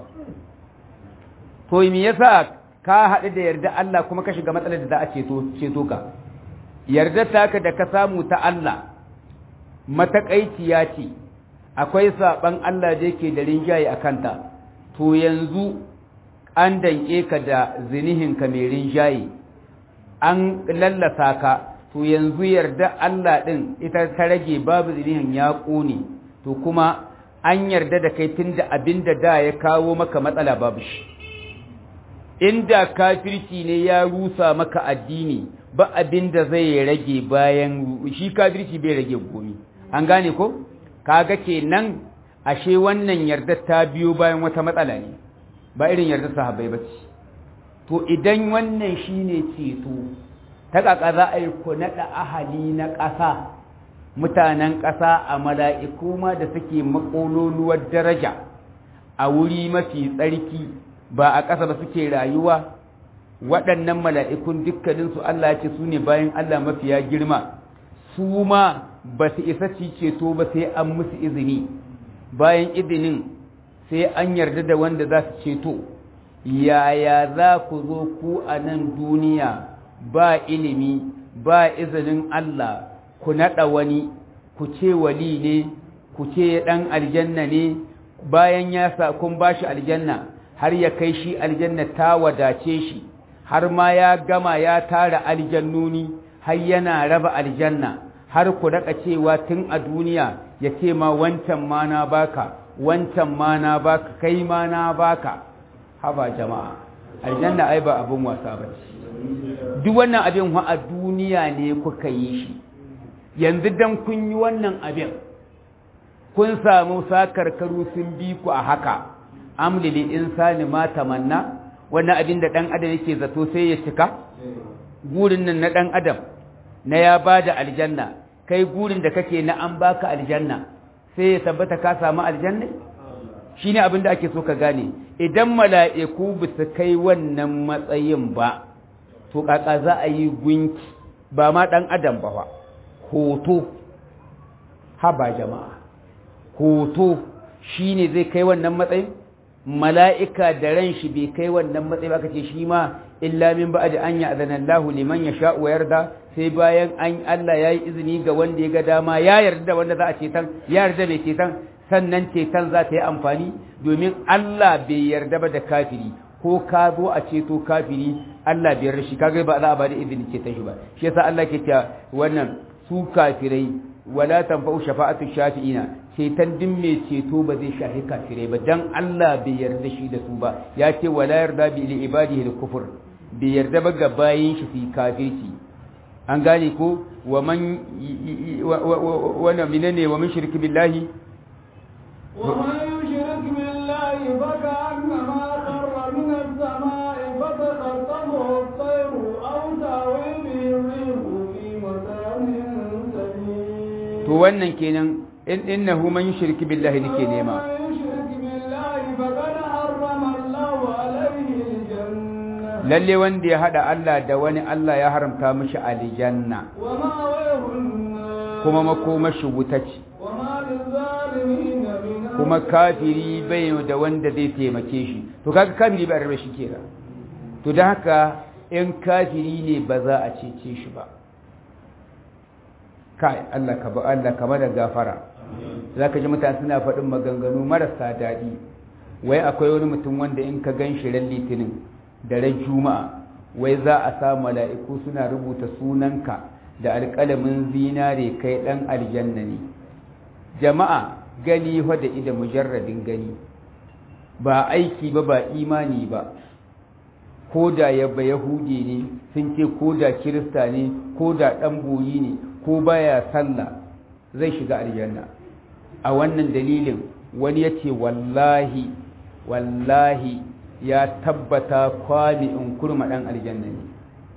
to me yasa ka haɗu da yarda Allah kuma ka shiga matsalar da za a ceto ceto ka yarda taka da ka samu ta Allah matakaiciya ce akwai saban Allah da yake da rinjaye a kanta to yanzu an danke ka da zinihinka mai rinjaye an lallasa ka to yanzu yarda Allah ɗin ita ta rage babu zinihin ya ƙone to kuma an yarda da kai tun da abin da da ya kawo maka matsala babu shi inda kafirci ne ya rusa maka addini ba abin da zai rage bayan shi kafirci bai rage gomi an gane ko kaga kenan ashe wannan yarda ta biyo bayan wata matsala ne ba irin yarda sahabbai ba ce to idan wannan shine ceto ta kaka za a yi ku naɗa ahali na ƙasa mutanen ƙasa a mala'iku ma da suke makololuwar daraja a wuri mafi tsarki ba a ƙasa ba suke rayuwa waɗannan mala'ikun dukkaninsu Allah ya ce su ne bayan Allah mafiya girma su ma ba su isa ci ceto ba sai an musu izini bayan izinin sai an yarda da wanda za su ceto yaya za ku zo ku a nan duniya ba ilimi ba izinin Allah ku naɗa wani ku ce wali ne ku ce ɗan aljanna ne bayan ya sa kun ba shi aljanna har ya kai shi aljanna ta wadace shi har ma ya gama ya tara aljannuni har yana raba aljanna har ku daga cewa tun a duniya ya ce ma wancan ma na baka wancan ma na baka kai ma na baka haba jama'a aljanna ai ba abin wasa ba duk wannan abin wa a duniya ne kuka yi shi yanzu dan kun yi wannan abin kun samu sakarkaru sun bi ku a haka amlili insani ma tamanna wannan abin da dan adam yake zato sai ya cika gurin nan na dan adam na ya bada aljanna kai gurin da kake na an baka aljanna sai ya tabbata ka samu aljanna shine abin da ake so ka gane idan mala'iku ba su kai wannan matsayin ba to kaka za a yi gunki ba ma dan adam ba hoto haba jama'a hoto shine zai kai wannan matsayin mala'ika da ran shi bai kai wannan matsayi ba kace shi ma illa min ba'd an ya'zana Allahu liman yasha wa yarda sai bayan an Allah yayi izini ga wanda ya ga dama ya yarda wanda za a cetan ya yarda bai cetan sannan cetan za ta yi amfani domin Allah bai yarda ba da kafiri ko ka zo a ceto kafiri Allah bai yarda shi kaga ba za a ba da izini cetan shi ba shi yasa Allah ke cewa wannan su kafirai wala tanfa'u shafa'atu shafi'ina ceton din mai ceto ba zai shahi kafirai ba dan Allah bai yarda shi da su ba ya ce wala yarda bi li ibadihi al kufur bai yarda ba ga bayin shi fi kafirci an gane ko wa man wa na minane wa min shirki billahi wa man yushrik billahi fa ka'annama kharra min as-sama'i fa taqattamu at-tayru aw tawi bihi ar-rihu fi makanin to wannan kenan in innahu man yushrik billahi nake nema lalle wanda ya hada Allah da wani Allah ya haramta mishi aljanna kuma makomashi wuta ce kuma kafiri bai da wanda zai taimake shi to kaga kafiri bai rabe shi kenan to dan haka in kafiri ne ba za a cece shi ba kai Allah ka Allah ka bada gafara zaka ji mutane suna faɗin maganganu marasa daɗi wai akwai wani mutum wanda in ka gan shi ran litinin da ran juma'a wai za a sa mala'iku suna rubuta sunanka da alƙalamin zinare kai ɗan aljanna ne jama'a gani fa da ida mujarradin gani ba aiki ba ba imani ba ko da yabba yahudi ne sun ce ko da kirista ne ko da ɗan boyi ne ko baya sallah zai shiga aljanna a wannan dalilin wani ya ce wallahi wallahi ya tabbata kwami in kurma ɗan aljanna ne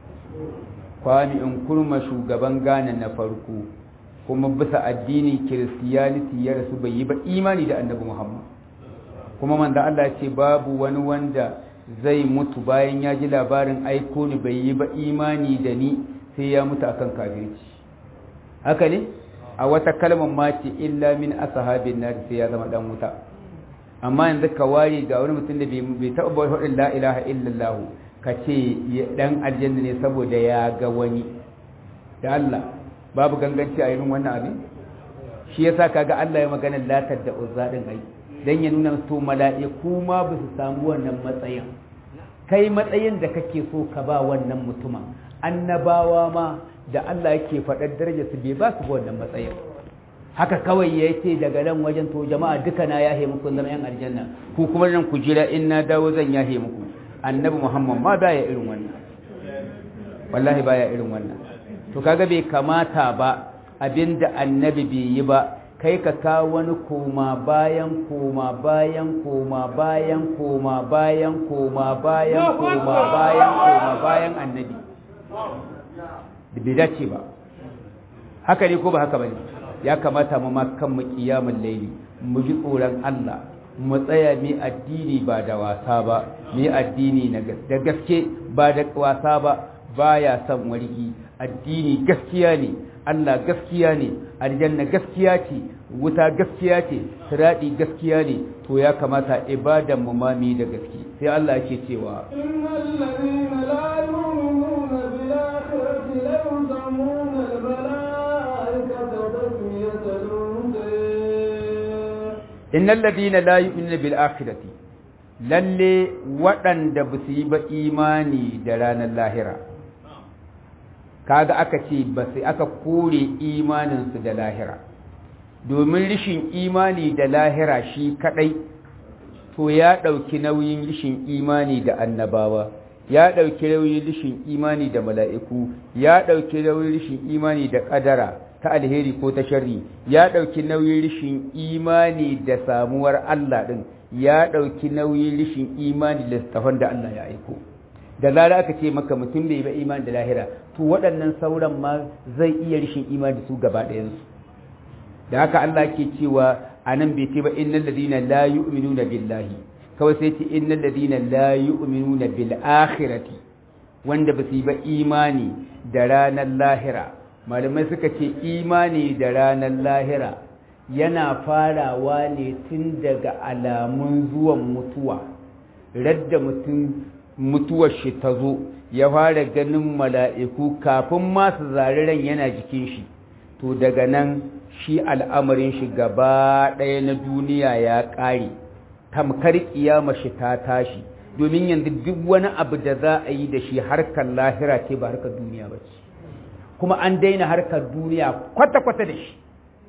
kwami in kurma shugaban Ghana na farko kuma bisa addinin kiristiyaniti ya rasu bai yi ba imani da annabi muhammad kuma manzo Allah ya ce babu wani wanda zai mutu bayan ya ji labarin aiko ni bai yi ba imani da ni sai ya mutu akan kafirci haka ne a wata kalmar ma ce illa min ashabin nar sai ya zama dan wuta amma yanzu ka ware ga wani mutum da bai taɓa bai faɗin la ilaha illallah ka ce dan aljanna ne saboda ya ga wani da Allah babu ganganci a irin wannan abin shi yasa kaga Allah ya magana latar da uzza din ai dan ya nuna to mala'iku ma ba su samu wannan matsayin kai matsayin da kake so ka ba wannan mutumin annabawa ma da Allah yake faɗar darajar su bai ba su wannan matsayin haka kawai ya ce daga nan wajen to jama'a duka na yahe muku zama yan aljanna ku kuma nan ku jira in na dawo zan yahe muku annabi muhammad ma baya irin wannan wallahi baya irin wannan to kaga bai kamata ba abinda annabi bai yi ba kai ka kawo wani koma bayan koma bayan koma bayan koma bayan koma bayan koma bayan koma bayan annabi da bai dace ba haka ne ko ba haka bane ya kamata mu ma kan mu kiyamul laili mu ji tsoron Allah mu tsaya mu addini ba da wasa ba mu addini na da gaske ba da wasa ba baya son wargi addini gaskiya ne Allah gaskiya ne aljanna gaskiya ce wuta gaskiya ce siradi gaskiya ne to ya kamata ibadan mu ma mu da gaske sai Allah yake cewa innal ladina la yu'minuna bil akhirati la yuzamuna al malaikata tasmiyatal unsa innal ladina la yu'minuna bil akhirati lalle waɗanda ba su yi ba imani da ranar lahira kaga aka ce ba sai aka kore imaninsu da lahira domin rishin imani da lahira shi kadai to ya ɗauki nauyin rishin imani da annabawa ya ɗauki nauyin rishin imani da mala'iku ya ɗauki nauyin rishin imani da ƙadara ta alheri ko ta sharri ya ɗauki nauyin rishin imani da samuwar Allah ɗin ya ɗauki nauyin rishin imani da littafan da Allah ya aiko da zara aka ce maka mutum bai ba imani da lahira to waɗannan sauran ma zai iya rishin imani da su gaba ɗayansu da haka Allah ke cewa a nan bai ce ba innal ladina la yu'minuna billahi kawai sai ce innal ladina la yu'minuna bil akhirati wanda ba su yi ba imani da ranar lahira malamai suka ce imani da ranar lahira yana farawa ne tun daga alamun zuwan mutuwa radda mutum mutuwar shi ta zo ya fara ganin mala'iku kafin masu zariran yana jikin shi to daga nan shi al'amarin shi gaba ɗaya na duniya ya ƙare tamkar ƙiyama shi ta tashi domin yanzu duk wani abu da za a yi da shi harkar lahira ce ba harkar duniya ba ce kuma an daina harkar duniya kwata-kwata da shi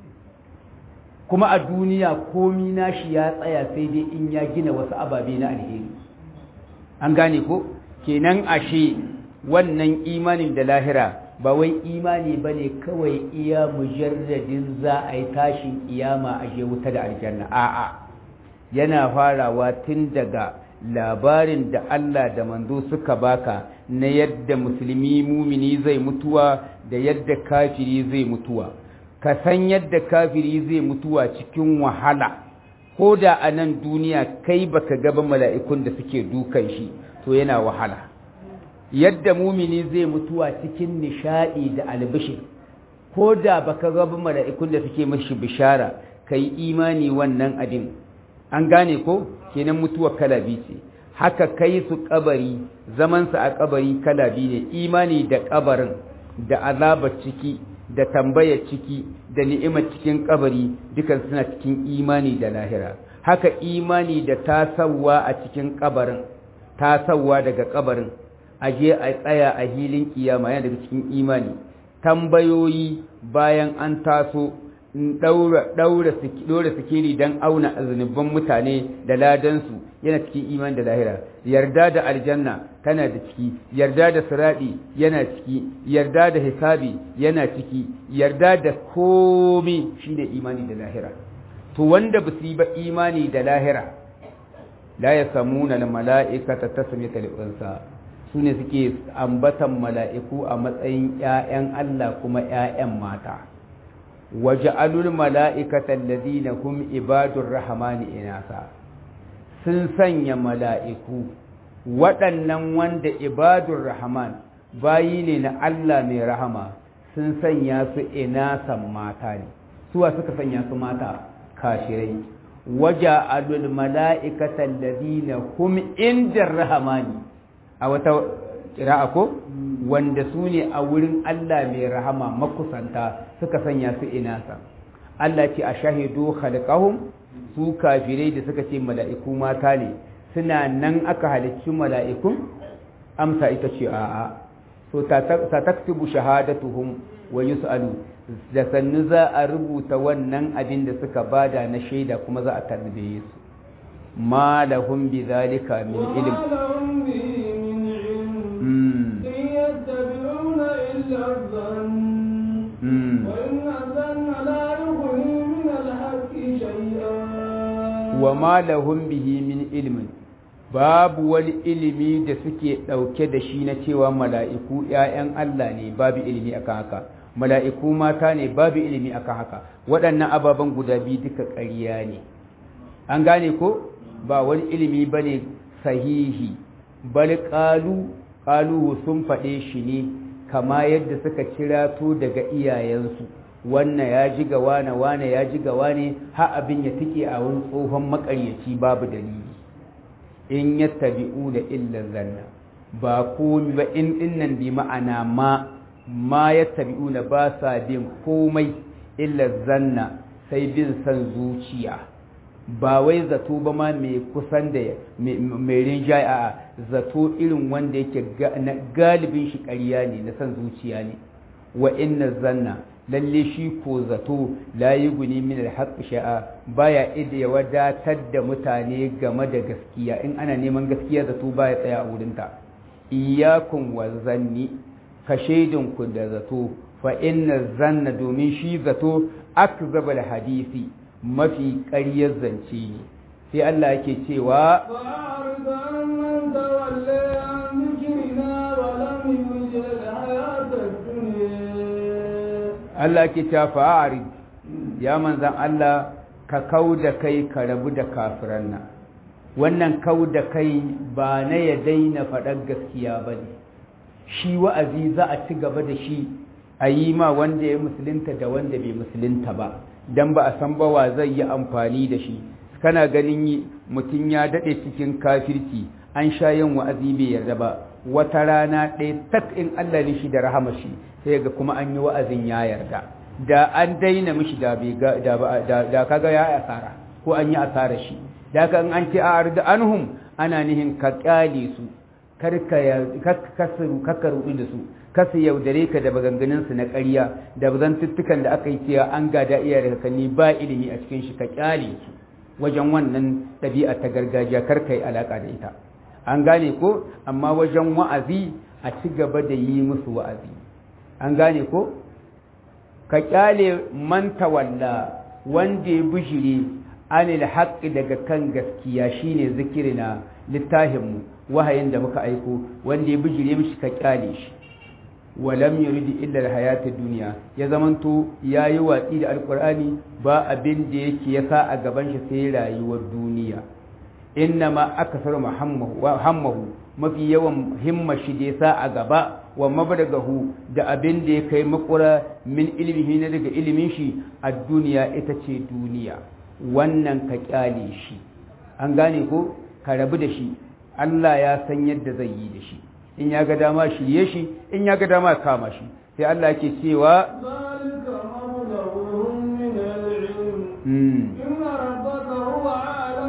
kuma a duniya komi nashi ya tsaya sai dai in ya gina wasu ababe na alheri an gane ko kenan ashe wannan imanin da lahira ba wai imani ba ne kawai iya mujarradin za a yi tashin iyama a je wuta da aljanna a'a yana farawa tun daga labarin da Allah da manzo suka baka na yadda musulmi mumini zai mutuwa da yadda kafiri zai mutuwa ka san yadda kafiri zai mutuwa cikin wahala ko da a nan duniya kai baka gaba mala'ikun da suke dukan shi to yana wahala yadda mumini zai mutuwa cikin nishadi da albishir ko da baka gaba mala'ikun da suke mashi bishara kai imani wannan abin an gane ko kenan mutuwa kala biyu ce haka kai su kabari zamansa a kabari kala biyu ne imani da kabarin da azabar ciki da tambayar ciki da ni'imar cikin kabari dukan suna cikin imani da lahira haka imani da tasawa a cikin kabarin tasawa daga kabarin aje a tsaya a hilin kiyama yana daga cikin imani tambayoyi bayan an taso ɗaura sikiri don auna zunuban mutane da ladansu yana cikin iman da lahira yarda da aljanna tana da ciki yarda da siraɗi yana ciki yarda da hisabi yana ciki yarda da komi shine imani da lahira to wanda ba su yi ba imani da lahira la ya samuna na mala'ikata ta sami talibansa su ne suke ambatan mala'iku a matsayin ‘ya'yan Allah kuma ‘ya'yan mata’ waja'alul mala'ikatan ladina hum ibadur rahmani inasa sun sanya mala'iku waɗannan wanda ibadur rahman bayi ne na Allah mai rahama sun sanya su inasan mata ne suwa suka sanya su mata kashirai waja'alul mala'ikatan ladina hum indar rahmani a wata kira'a ko wanda su ne a wurin Allah mai rahama makusanta suka sanya su inasa Allah ce a shahidu khalqahum su kafirai da suka ce mala'iku mata ne suna nan aka halicci mala'ikun amsa ita ce a'a so ta taktubu shahadatuhum wa yus'alu da sannu za a rubuta wannan abin da suka bada na shaida kuma za a tarbiye su ma lahum bi zalika min ilm يتبعون إلا الظن وإن الظن لا يغني من الحق شيئا وما لهم به من علم babu wani ilimi da suke ɗauke da shi na cewa mala'iku ‘ya'yan Allah ne babu ilimi akan haka mala'iku mata ne babu ilimi akan haka waɗannan ababen guda biyu duka ƙarya ne an gane ko ba wani ilimi ba ne sahihi bal ƙalu ƙaluhu sun faɗe shi ne kama yadda suka kira to daga iyayensu wannan ya ji ga wane wane ya ji ga wane ha abin ya tike a wani tsohon makaryaci babu dalili in ya tabi'u da illan zanna ba komi ba in dinnan bi ma'ana ma ma ya tabi'u na ba sa bin komai illan zanna sai bin san zuciya ba wai zato ba ma mai kusan da mai rinjaye a zato irin wanda yake galibin shi ƙarya ne na san zuciya ne wa inna zanna lalle shi ko zato la yi guni min alhaq sha'a baya ida ya wadatar da mutane game da gaskiya in ana neman gaskiya zato baya tsaya a wurinta iyakun wa zanni ka shaidin ku da zato fa inna zanna domin shi zato akzabal hadisi mafi ƙaryar zance ne sai Allah yake cewa فأعرض عن من تولى عن ذكرنا ولم يرد الحياة الدنيا Allah ke ta fa'ari ya manzan Allah ka kau da kai ka rabu da kafiran nan wannan kau da kai ba na ya daina faɗar gaskiya ba ne shi wa'azi za a ci gaba da shi a yi ma wanda ya musulunta da wanda bai musulunta ba don ba a san ba wa zai yi amfani da shi kana ganin mutum ya daɗe cikin kafirci an sha yin wa'azi bai yarda ba wata rana ɗaya tak in Allah ne shi da rahama shi sai ga kuma an yi wa'azin ya yarda da an daina mishi da bai ga da da kaga ya asara ko an yi asara shi da kan an ce a arda anhum ana nihin ka kyale su karka ya kakkaru kakkaru da su kasu yaudare ka da maganganun su na ƙarya da zantuttukan da aka yi cewa an gada iya da kakanni ba ilimi a cikin shi ka kyale su wajen wannan ɗabi'a ta gargajiya karka yi alaƙa da ita an gane ko amma wajen wa'azi a ci gaba da yi musu wa'azi an gane ko ka kyale man tawalla wanda ya bishire anil haqqi daga kan gaskiya shine zikirina littahinmu wahayin da muka aiko wanda ya bijire mishi ka kyale shi walam yuridu illa alhayata dunya ya zamanto yayi watsi da alqur'ani ba abin da yake yasa a gaban shi sai rayuwar duniya innama aksaru muhammahu mafi yawan himma shi da yasa a gaba wa mabragahu da abin da ya kai makura min ilmihi na daga ilimin shi a duniya ita ce duniya wannan ka kyale shi an gane ko ka rabu da shi Allah ya san yadda zai yi da shi in ya ga dama shirye shi in ya ga dama kama shi sai Allah yake cewa ذلك مبلغهم من العلم mm, إن ربك هو أعلم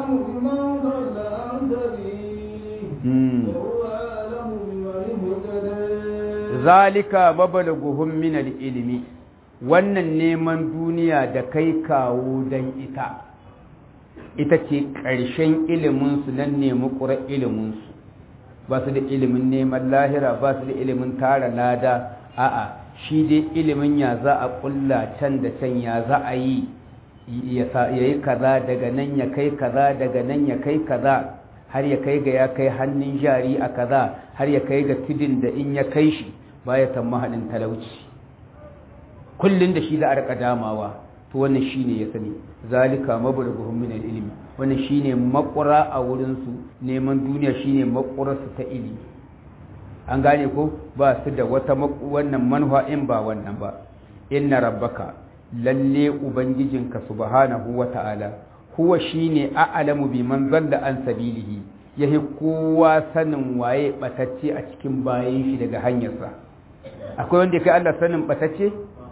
zalika mabalaghuhum min ilimi wannan neman duniya da kai kawo dan ita ita ce ƙarshen ilimin su nan nemi ƙura ilimin su ba su da ilimin neman lahira ba su da ilimin tara lada a'a shi dai ilimin ya za a ƙulla can da can ya za a yi ya yi kaza daga nan ya kai kaza daga nan ya kai kaza har ya kai ga ya kai hannun jari a kaza har ya kai ga tudin da in ya kai shi ba ya san mahaɗin talauci kullum da shi za a rika damawa to wannan shine ya sani zalika mablaghuhum min al-ilmi wannan shine makura a wurin su neman duniya shine makurar su ta ilimi an gane ko ba su da wata wannan manha in ba wannan ba inna rabbaka lalle ubangijinka subhanahu wata'ala huwa shine a'lamu biman zalla an sabilihi yahi kowa sanin waye batacce a cikin bayan shi daga hanyarsa akwai wanda kai Allah sanin batacce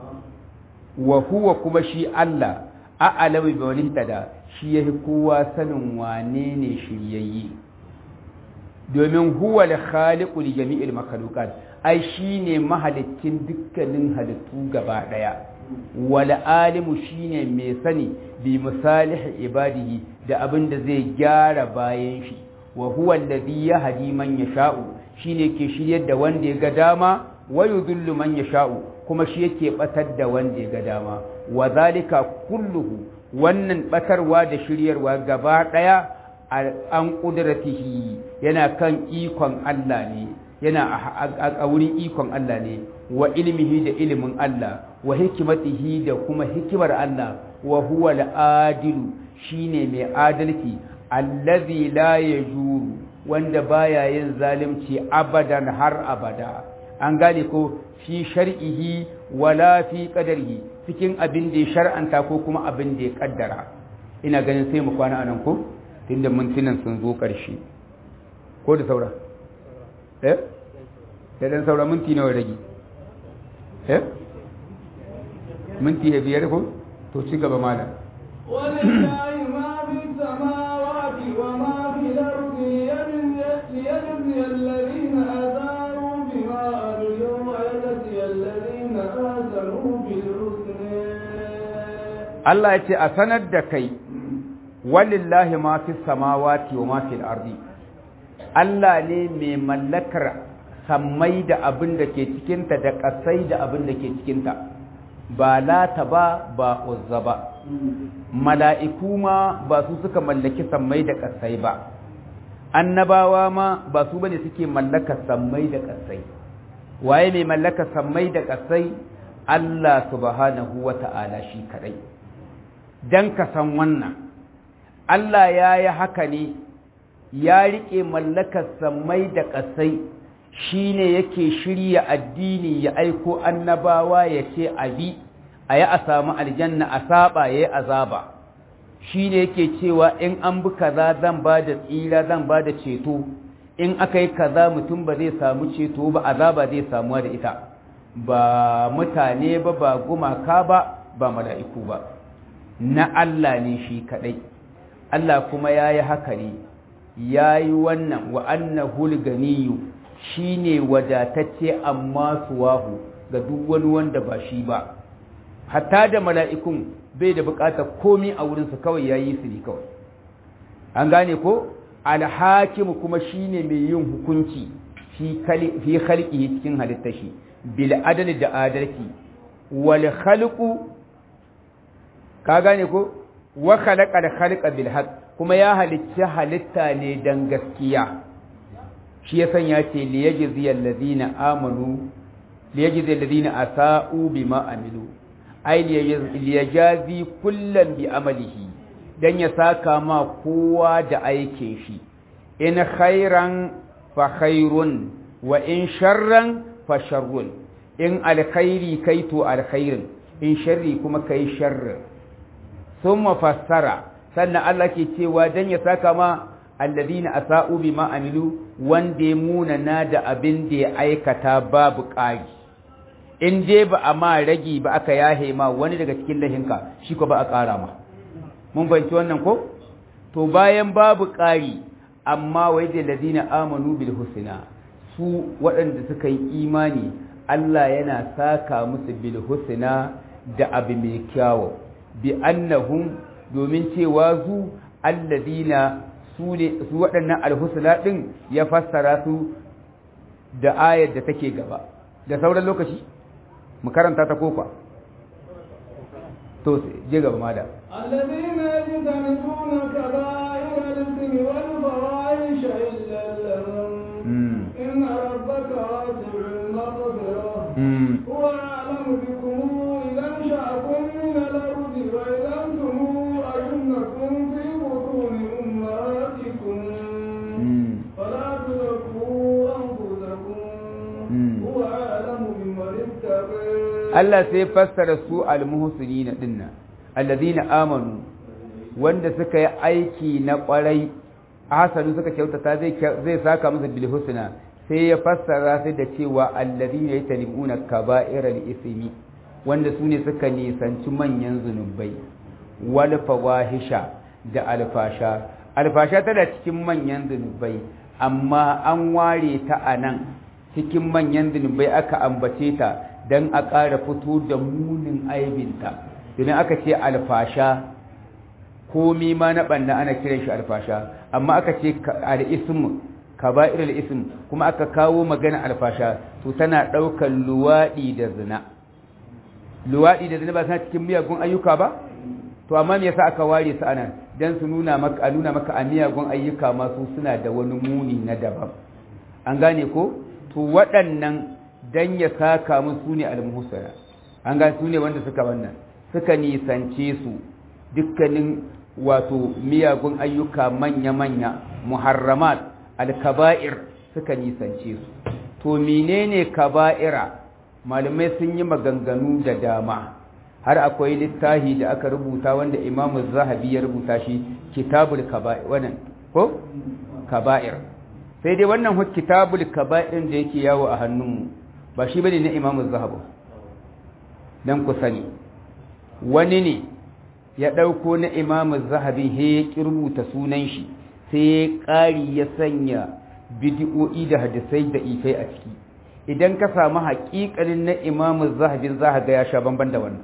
wa huwa kuma shi Allah a'lamu bi wani tada shi yahi kowa sanin wane ne shiryayye domin huwa al-khaliqu li jami'il makhluqat ai shine mahalicin dukkanin halittu gaba daya wal alimu shine mai sani bi masalih ibadihi da abin da zai gyara bayan shi wa huwa alladhi yahdi man yasha'u shine ke shiryar da wanda ya ga dama wa yudhillu man yasha'u kuma shi yake batar da wanda ya ga dama wa zalika kulluhu wannan batarwa da shiryarwa gaba daya an kudratihi yana kan ikon Allah ne yana a wurin ikon Allah ne wa ilmihi da ilimin Allah wa hikimatihi da kuma hikimar Allah wa huwa al-adilu shine mai adalci allazi la yajuru wanda baya yin zalunci abadan har abada an gane ko fi shar'ihi wala fi qadarihi cikin abin da ya shar'anta ko kuma abin da ya kaddara ina ganin sai mu kwana anan ko tunda mintunan sun zo ƙarshe ko da saura eh sai dan saura minti nawa rage eh minti ya biyar ko to ci gaba malam ولله ما في السماوات وما في الأرض ليجزي الذين أساءوا بما عملوا ويجزي الذين أحسنوا بالحسنى Allah ya ce a sanar da kai walillahi ma fi samawati wa ma fil ardi Allah ne mai mallakar sammai da abin da ke cikinta da ƙasai da abin da ke cikinta ba lata ba ba uzza ba mala'iku ma ba su suka mallaki sammai da ƙasai ba annabawa ma ba su bane suke mallaka sammai da ƙasai waye mai mallaka sammai da ƙasai Allah subhanahu wa ta'ala shi kadai dan ka san wannan Allah ya yi haka ne ya riƙe mallakar sammai da ƙasai shi ne yake shirya addini ya aiko annabawa ya ce abi a yi a samu aljanna a saba ya yi azaba shi ne yake cewa in an bi kaza zan ba da tsira zan ba da ceto in aka yi kaza mutum ba zai samu ceto ba azaba zai samuwa da ita ba mutane ba ba gumaka ba ba mala'iku ba na Allah ne shi kaɗai Allah kuma ya yi haka ne ya yi wannan wa annahul ganiyu shi ne wadatacce amma suwahu ga duk wani wanda ba shi ba hatta da mala'ikun bai da bukatar komi a wurinsu kawai ya yi su ne kawai an gane ko alhakimu kuma shi ne mai yin hukunci fi halki cikin halittar shi bil adali da adalci wal khalqu ka gane ko wa khalaqa da khalqa bil haqq kuma ya halicci halitta ne dan gaskiya shi ya sanya ce li yajzi alladhina amanu li yajzi alladhina asa'u bima amilu ai li yajazi kullan bi amalihi dan ya saka ma kowa da aikin shi in khairan fa khairun wa in sharran fa sharrun in alkhairi kai to alkhairin in sharri kuma kai sharrin sun mafassara sannan Allah ke cewa don ya saka ma alladina asa'u bima amilu wanda ya munana da abin da ya aikata babu ƙari in je ba a ma ragi ba aka yahe ma wani daga cikin lahinka shi ko ba a ƙara ma mun banci wannan ko to bayan babu ƙari amma wai da ladina amanu bil husna su waɗanda suka yi imani Allah yana saka musu bil husna da abu mai kyawu bi annahum domin cewa zu alladina su ne su waɗannan alhusna din ya fassara su da ayar da take gaba da sauran lokaci mu karanta ta kofa to je gaba ma da الذين يجتنبون كبائر الإثم والفواحش إلا اللمم إن ربك واسع المغفرة هو أعلم بكم إذا أنشأكم من الأرض وإذا أنتم أجنة في بطون أمهاتكم فلا تزكوا أنفسكم هو أعلم بمن اتقى Allah sai fassara su almuhsinina dinnan alladhina amanu wanda suka yi aiki na kwarai hasanu suka kyautata zai zai saka musu bil husna sai ya fassara sai da cewa alladhina yatanibuna kaba'iral ismi wanda su ne suka nisanci manyan zunubai wal fawahisha da alfasha alfasha tana cikin manyan zunubai amma an ware ta anan cikin manyan zunubai aka ambace ta don a ƙara fito da munin aibinta domin aka ce alfasha komi ma na ɓanna ana kiran shi alfasha amma aka ce al'ism kaba'ir al'ism kuma aka kawo magana alfasha to tana ɗaukar luwaɗi da zina luwaɗi da zina ba suna cikin miyagun ayyuka ba to amma me yasa aka ware su ana dan su nuna maka a nuna maka a miyagun ayyuka masu suna da wani muni na daban an gane ko to waɗannan dan ya saka musu ne almuhsana an ga su ne wanda suka wannan suka nisance su dukkanin wato miyagun ayyuka manya-manya muharramat alkaba'ir suka nisance su to menene kaba'ira malamai sun yi maganganu da dama har akwai littafi da aka rubuta wanda imamu zahabi ya rubuta shi kitabul kaba'ir wannan ko kaba'ir sai dai wannan kitabul kaba'ir da yake yawo a hannunmu ba shi bane na imamu zahabu dan ku sani wani ne ya ɗauko na imamu zahabi he ya rubuta sunan shi sai ya ƙari ya sanya bidi'o'i da hadisai da ifai a ciki idan ka samu haƙiƙanin na imamu zahabin za ga ya sha bamban da wannan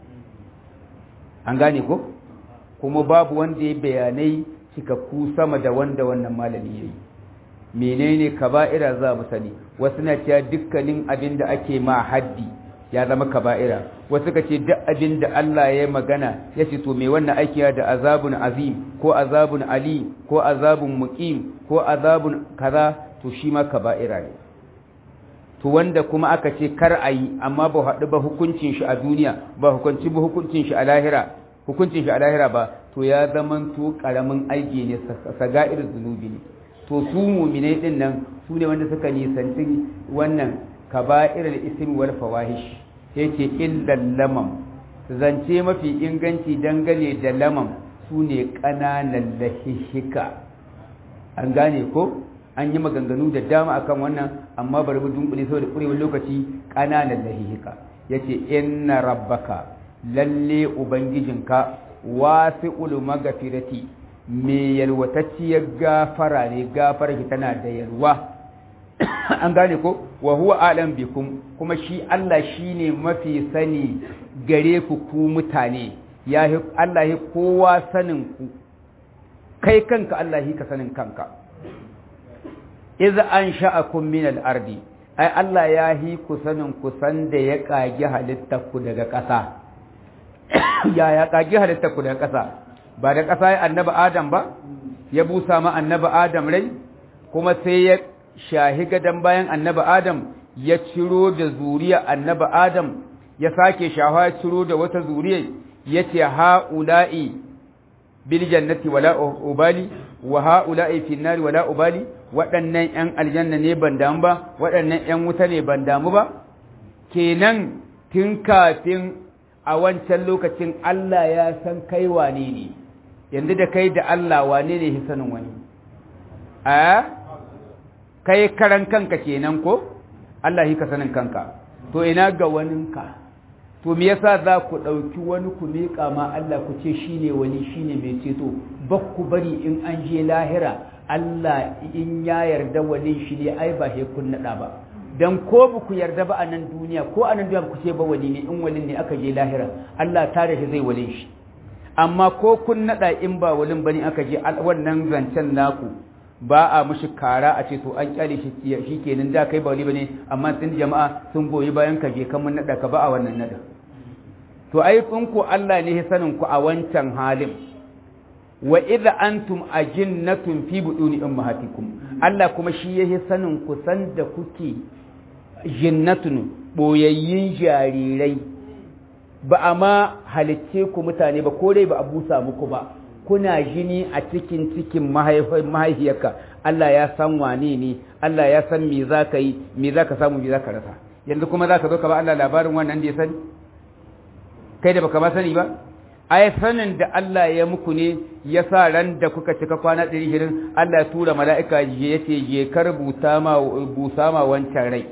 an gane ko kuma babu wanda ya bayanai cikakku sama da wanda wannan malami ya yi menene kaba'ira za mu sani wasu na cewa dukkanin abin da ake ma haddi ya zama kaba'ira wasu ka ce duk abin da Allah ya magana ya ce to me wannan aiki da azabun azim ko azabun ali ko azabun muqim ko azabun kaza to shi ma kaba'ira ne to wanda kuma aka ce kar a yi amma ba haɗu ba hukuncin shi a duniya ba hukunci ba hukuncin shi a lahira hukuncin shi a lahira ba to ya zaman to karamin aiki ne saga'ir zunubi ne to su muminai din nan su ne wanda suka nisanci wannan kaba'irul ism wal fawahish yake illal lamam zance mafi inganci dangane da lamam su ne ƙananan lahihika an gane ko an yi maganganu da dama akan wannan amma bari mu dunkule saboda kurewar lokaci ƙananan lahihika yace inna rabbaka lalle ubangijinka wasi'ul magfirati me yalwatacciyar gafara ne gafara ki tana da yalwa an gane ko wa huwa alam bikum kuma shi Allah shine mafi sani gare ku ku mutane ya Allah ya kowa sanin ku kai kanka Allah ka sanin kanka iz ansha'akum min al-ardi ai Allah ya hi ku sanin ku san da ya kage halittar ku daga ƙasa ya ya kage halittar ku daga ƙasa ba da ƙasa ya annabi Adam ba ya busa ma annabi Adam rai kuma sai ya shahi gadan bayan annabi Adam ya ciro da zuriya annabi Adam ya sake shawa ya ciro da wata zuriya yace ha'ula'i bil jannati wala ubali wa ha'ula'i fin nari wala ubali waɗannan ƴan aljanna ne ban damu ba waɗannan ƴan wuta ne ban damu ba kenan tun kafin a wancan lokacin Allah ya san kai wane ne yanzu da kai da Allah wane ne hisanin wani a kai karan kanka kenan ko Allah hi ka sanin kanka to ina ga waninka to me yasa za ku ɗauki wani ku miƙa ma Allah ku ce shine wani shine mai ceto ba ku bari in an je lahira Allah in ya yarda wani shi ne ai ba he kun naɗa ba dan ko ba ku yarda ba a nan duniya ko a nan duniya ku ce ba wali ne in walin ne aka je lahira Allah ta da shi zai wale shi amma ko kun nada in ba walin bane aka je wannan zancen naku ba a mushi kara a ce to an kyale shi shi kenan da kai ba wali bane amma sun jama'a sun goyi bayan ka je kan mun nada ka ba a wannan nada to ai kun ku Allah ne ya sanin ku a wancan halin wa idza antum ajinnatun fi buduni ummahatikum Allah kuma shi yake sanin ku san da kuke jinnatun boyayyin jarirai ba a ma halicce ku mutane ba ko dai ba a busa muku ba kuna jini a cikin cikin mahaifiyarka Allah ya san wane ne Allah ya san me za ka yi me za ka samu me za ka rasa yanzu kuma za ka zo ka ba Allah labarin wannan da ya sani kai da baka ba sani ba ai sanin da Allah ya muku ne ya sa ran da kuka cika kwana ɗari shirin Allah ya tura mala'ika ya ce je kar busa ma busa ma wancan rai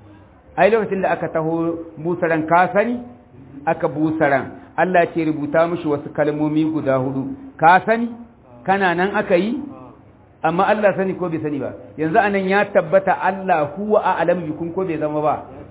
ai lokacin da aka taho busaran ka sani aka busaran Allah ce rubuta mishi wasu kalmomi guda hudu ka sani kana nan aka yi amma Allah sani ko bai sani ba yanzu anan ya tabbata Allah huwa a'lam bikum ko bai zama ba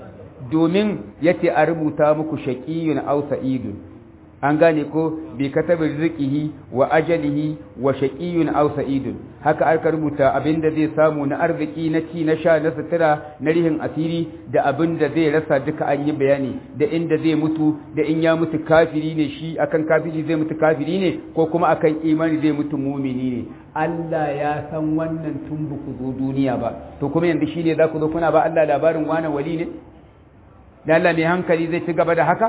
domin yace a rubuta muku shaqiyun aw sa'idun an gane ko bi katabi rizqihi wa ajalihi wa shaqiyun aw sa'idun haka aka rubuta abinda zai samu na arziki na ci na sha na sutura na rihin asiri da abinda zai rasa duka an yi bayani da inda zai mutu da in ya mutu kafiri ne shi akan kafiri zai mutu kafiri ne ko kuma akan imani zai mutu mumini ne Allah ya san wannan tun ba ku zo duniya ba to kuma yanzu shine za ku zo kuna ba Allah labarin wani wali ne da Allah mai hankali zai ci gaba da haka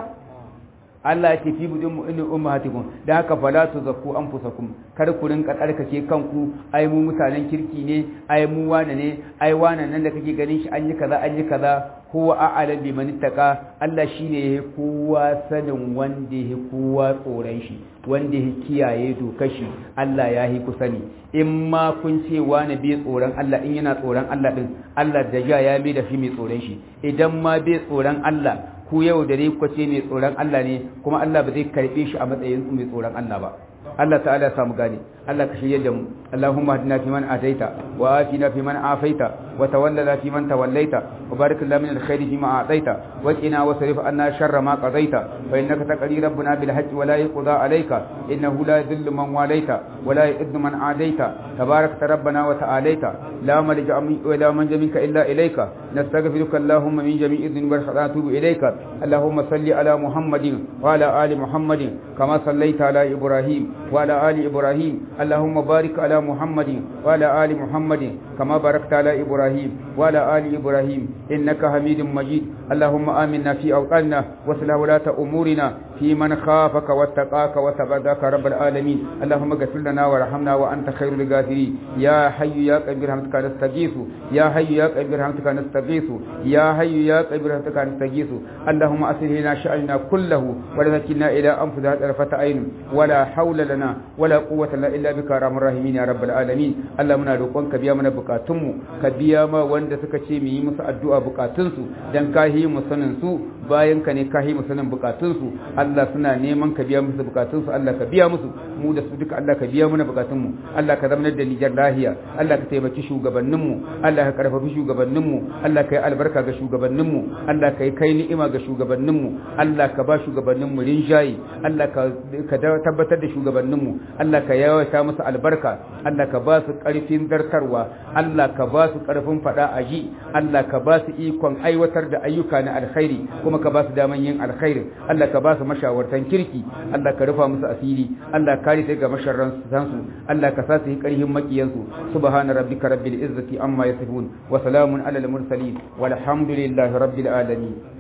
Allah ya ce fi budin mu'minin ummahatikum da haka fala tuzakku anfusakum kar ku rinka tsarkake kanku ai mu mutanen kirki ne ai mu wane ne ai wane nan da kake ganin shi an yi kaza an yi kaza huwa a'lam biman ittaqa Allah shine yake kowa sanin wanda yake kowa tsoron shi wanda yake kiyaye dokar shi Allah ya yi ku sani in ma kun ce wani bai tsoron Allah in yana tsoron Allah din Allah da ja ya mai da shi mai tsoron shi idan ma bai tsoron Allah ku yau da dai kwace mai tsoron Allah ne kuma Allah ba zai karbe shi a matsayin mai tsoron Allah ba Allah ta'ala ya samu gane Allah ka shirye da mu Allahumma hadina fi man ataita wa atina fi man afaita wa tawallana fi man tawallaita wa barik lana min alkhairi fi ma ataita wa qina wa sarif anna sharra ma qadaita fa innaka taqdi rabbuna bil hajji wa la yuqda alayka innahu la yadhillu man walaita wa la yu'izzu man adaita tabarakta rabbana wa ta'alaita la malja wa la manja minka illa ilayka nastaghfiruka Allahumma min jami'i dhunubi wa natubu ilayka Allahumma salli ala Muhammadin wa ala ali Muhammadin kama sallaita ala Ibrahim وعلى آل إبراهيم اللهم بارك على محمد وعلى آل محمد كما باركت على إبراهيم وعلى آل إبراهيم إنك حميد مجيد اللهم آمنا في أوطاننا وصلح ولاة أمورنا في من خافك واتقاك وتبداك رب العالمين اللهم اغفر لنا وارحمنا وأنت خير الغافرين يا حي يا قيوم برحمتك نستغيث يا حي يا قيوم برحمتك نستغيث يا حي يا قيوم برحمتك نستغيث اللهم أصلح لنا شأننا كله ولا تكلنا إلى أنفسنا طرفة عين ولا حول لنا ولا قوة لنا إلا بك يا رحمن الراحمين يا رب العالمين اللهم muna roƙonka biya mana bukatunmu ka biya ma wanda suka ce mu yi musu addu'a bukatunsu dan kahi mu sanin su bayan ka ne kahi mu sanin bukatunsu Allah suna neman ka biya musu bukatunsu Allah ka biya musu mu da su duka Allah ka biya mana bukatunmu Allah ka zamanar da Nijar lahiya Allah ka taimaki shugabanninmu Allah ka karfafi shugabanninmu Allah ka yi albarka ga shugabanninmu Allah ka yi kai ni'ima ga shugabanninmu Allah ka ba shugabanninmu rinjaye Allah ka tabbatar da shugabanninmu Allah ka yawaita musu albarka Allah ka ba su ƙarfin zartarwa Allah ka ba su ƙarfin faɗa a ji Allah ka ba su ikon aiwatar da ayyuka na alkhairi kuma ka ba su daman yin alkhairi Allah ka ba su mashawartan kirki Allah ka rufa musu asiri Allah ka kare sai ga masharran su Allah ka sa su yi ƙarfin makiyansu subhana rabbika rabbil izzati amma yasifun wa salamun alal mursalin walhamdulillahi rabbil alamin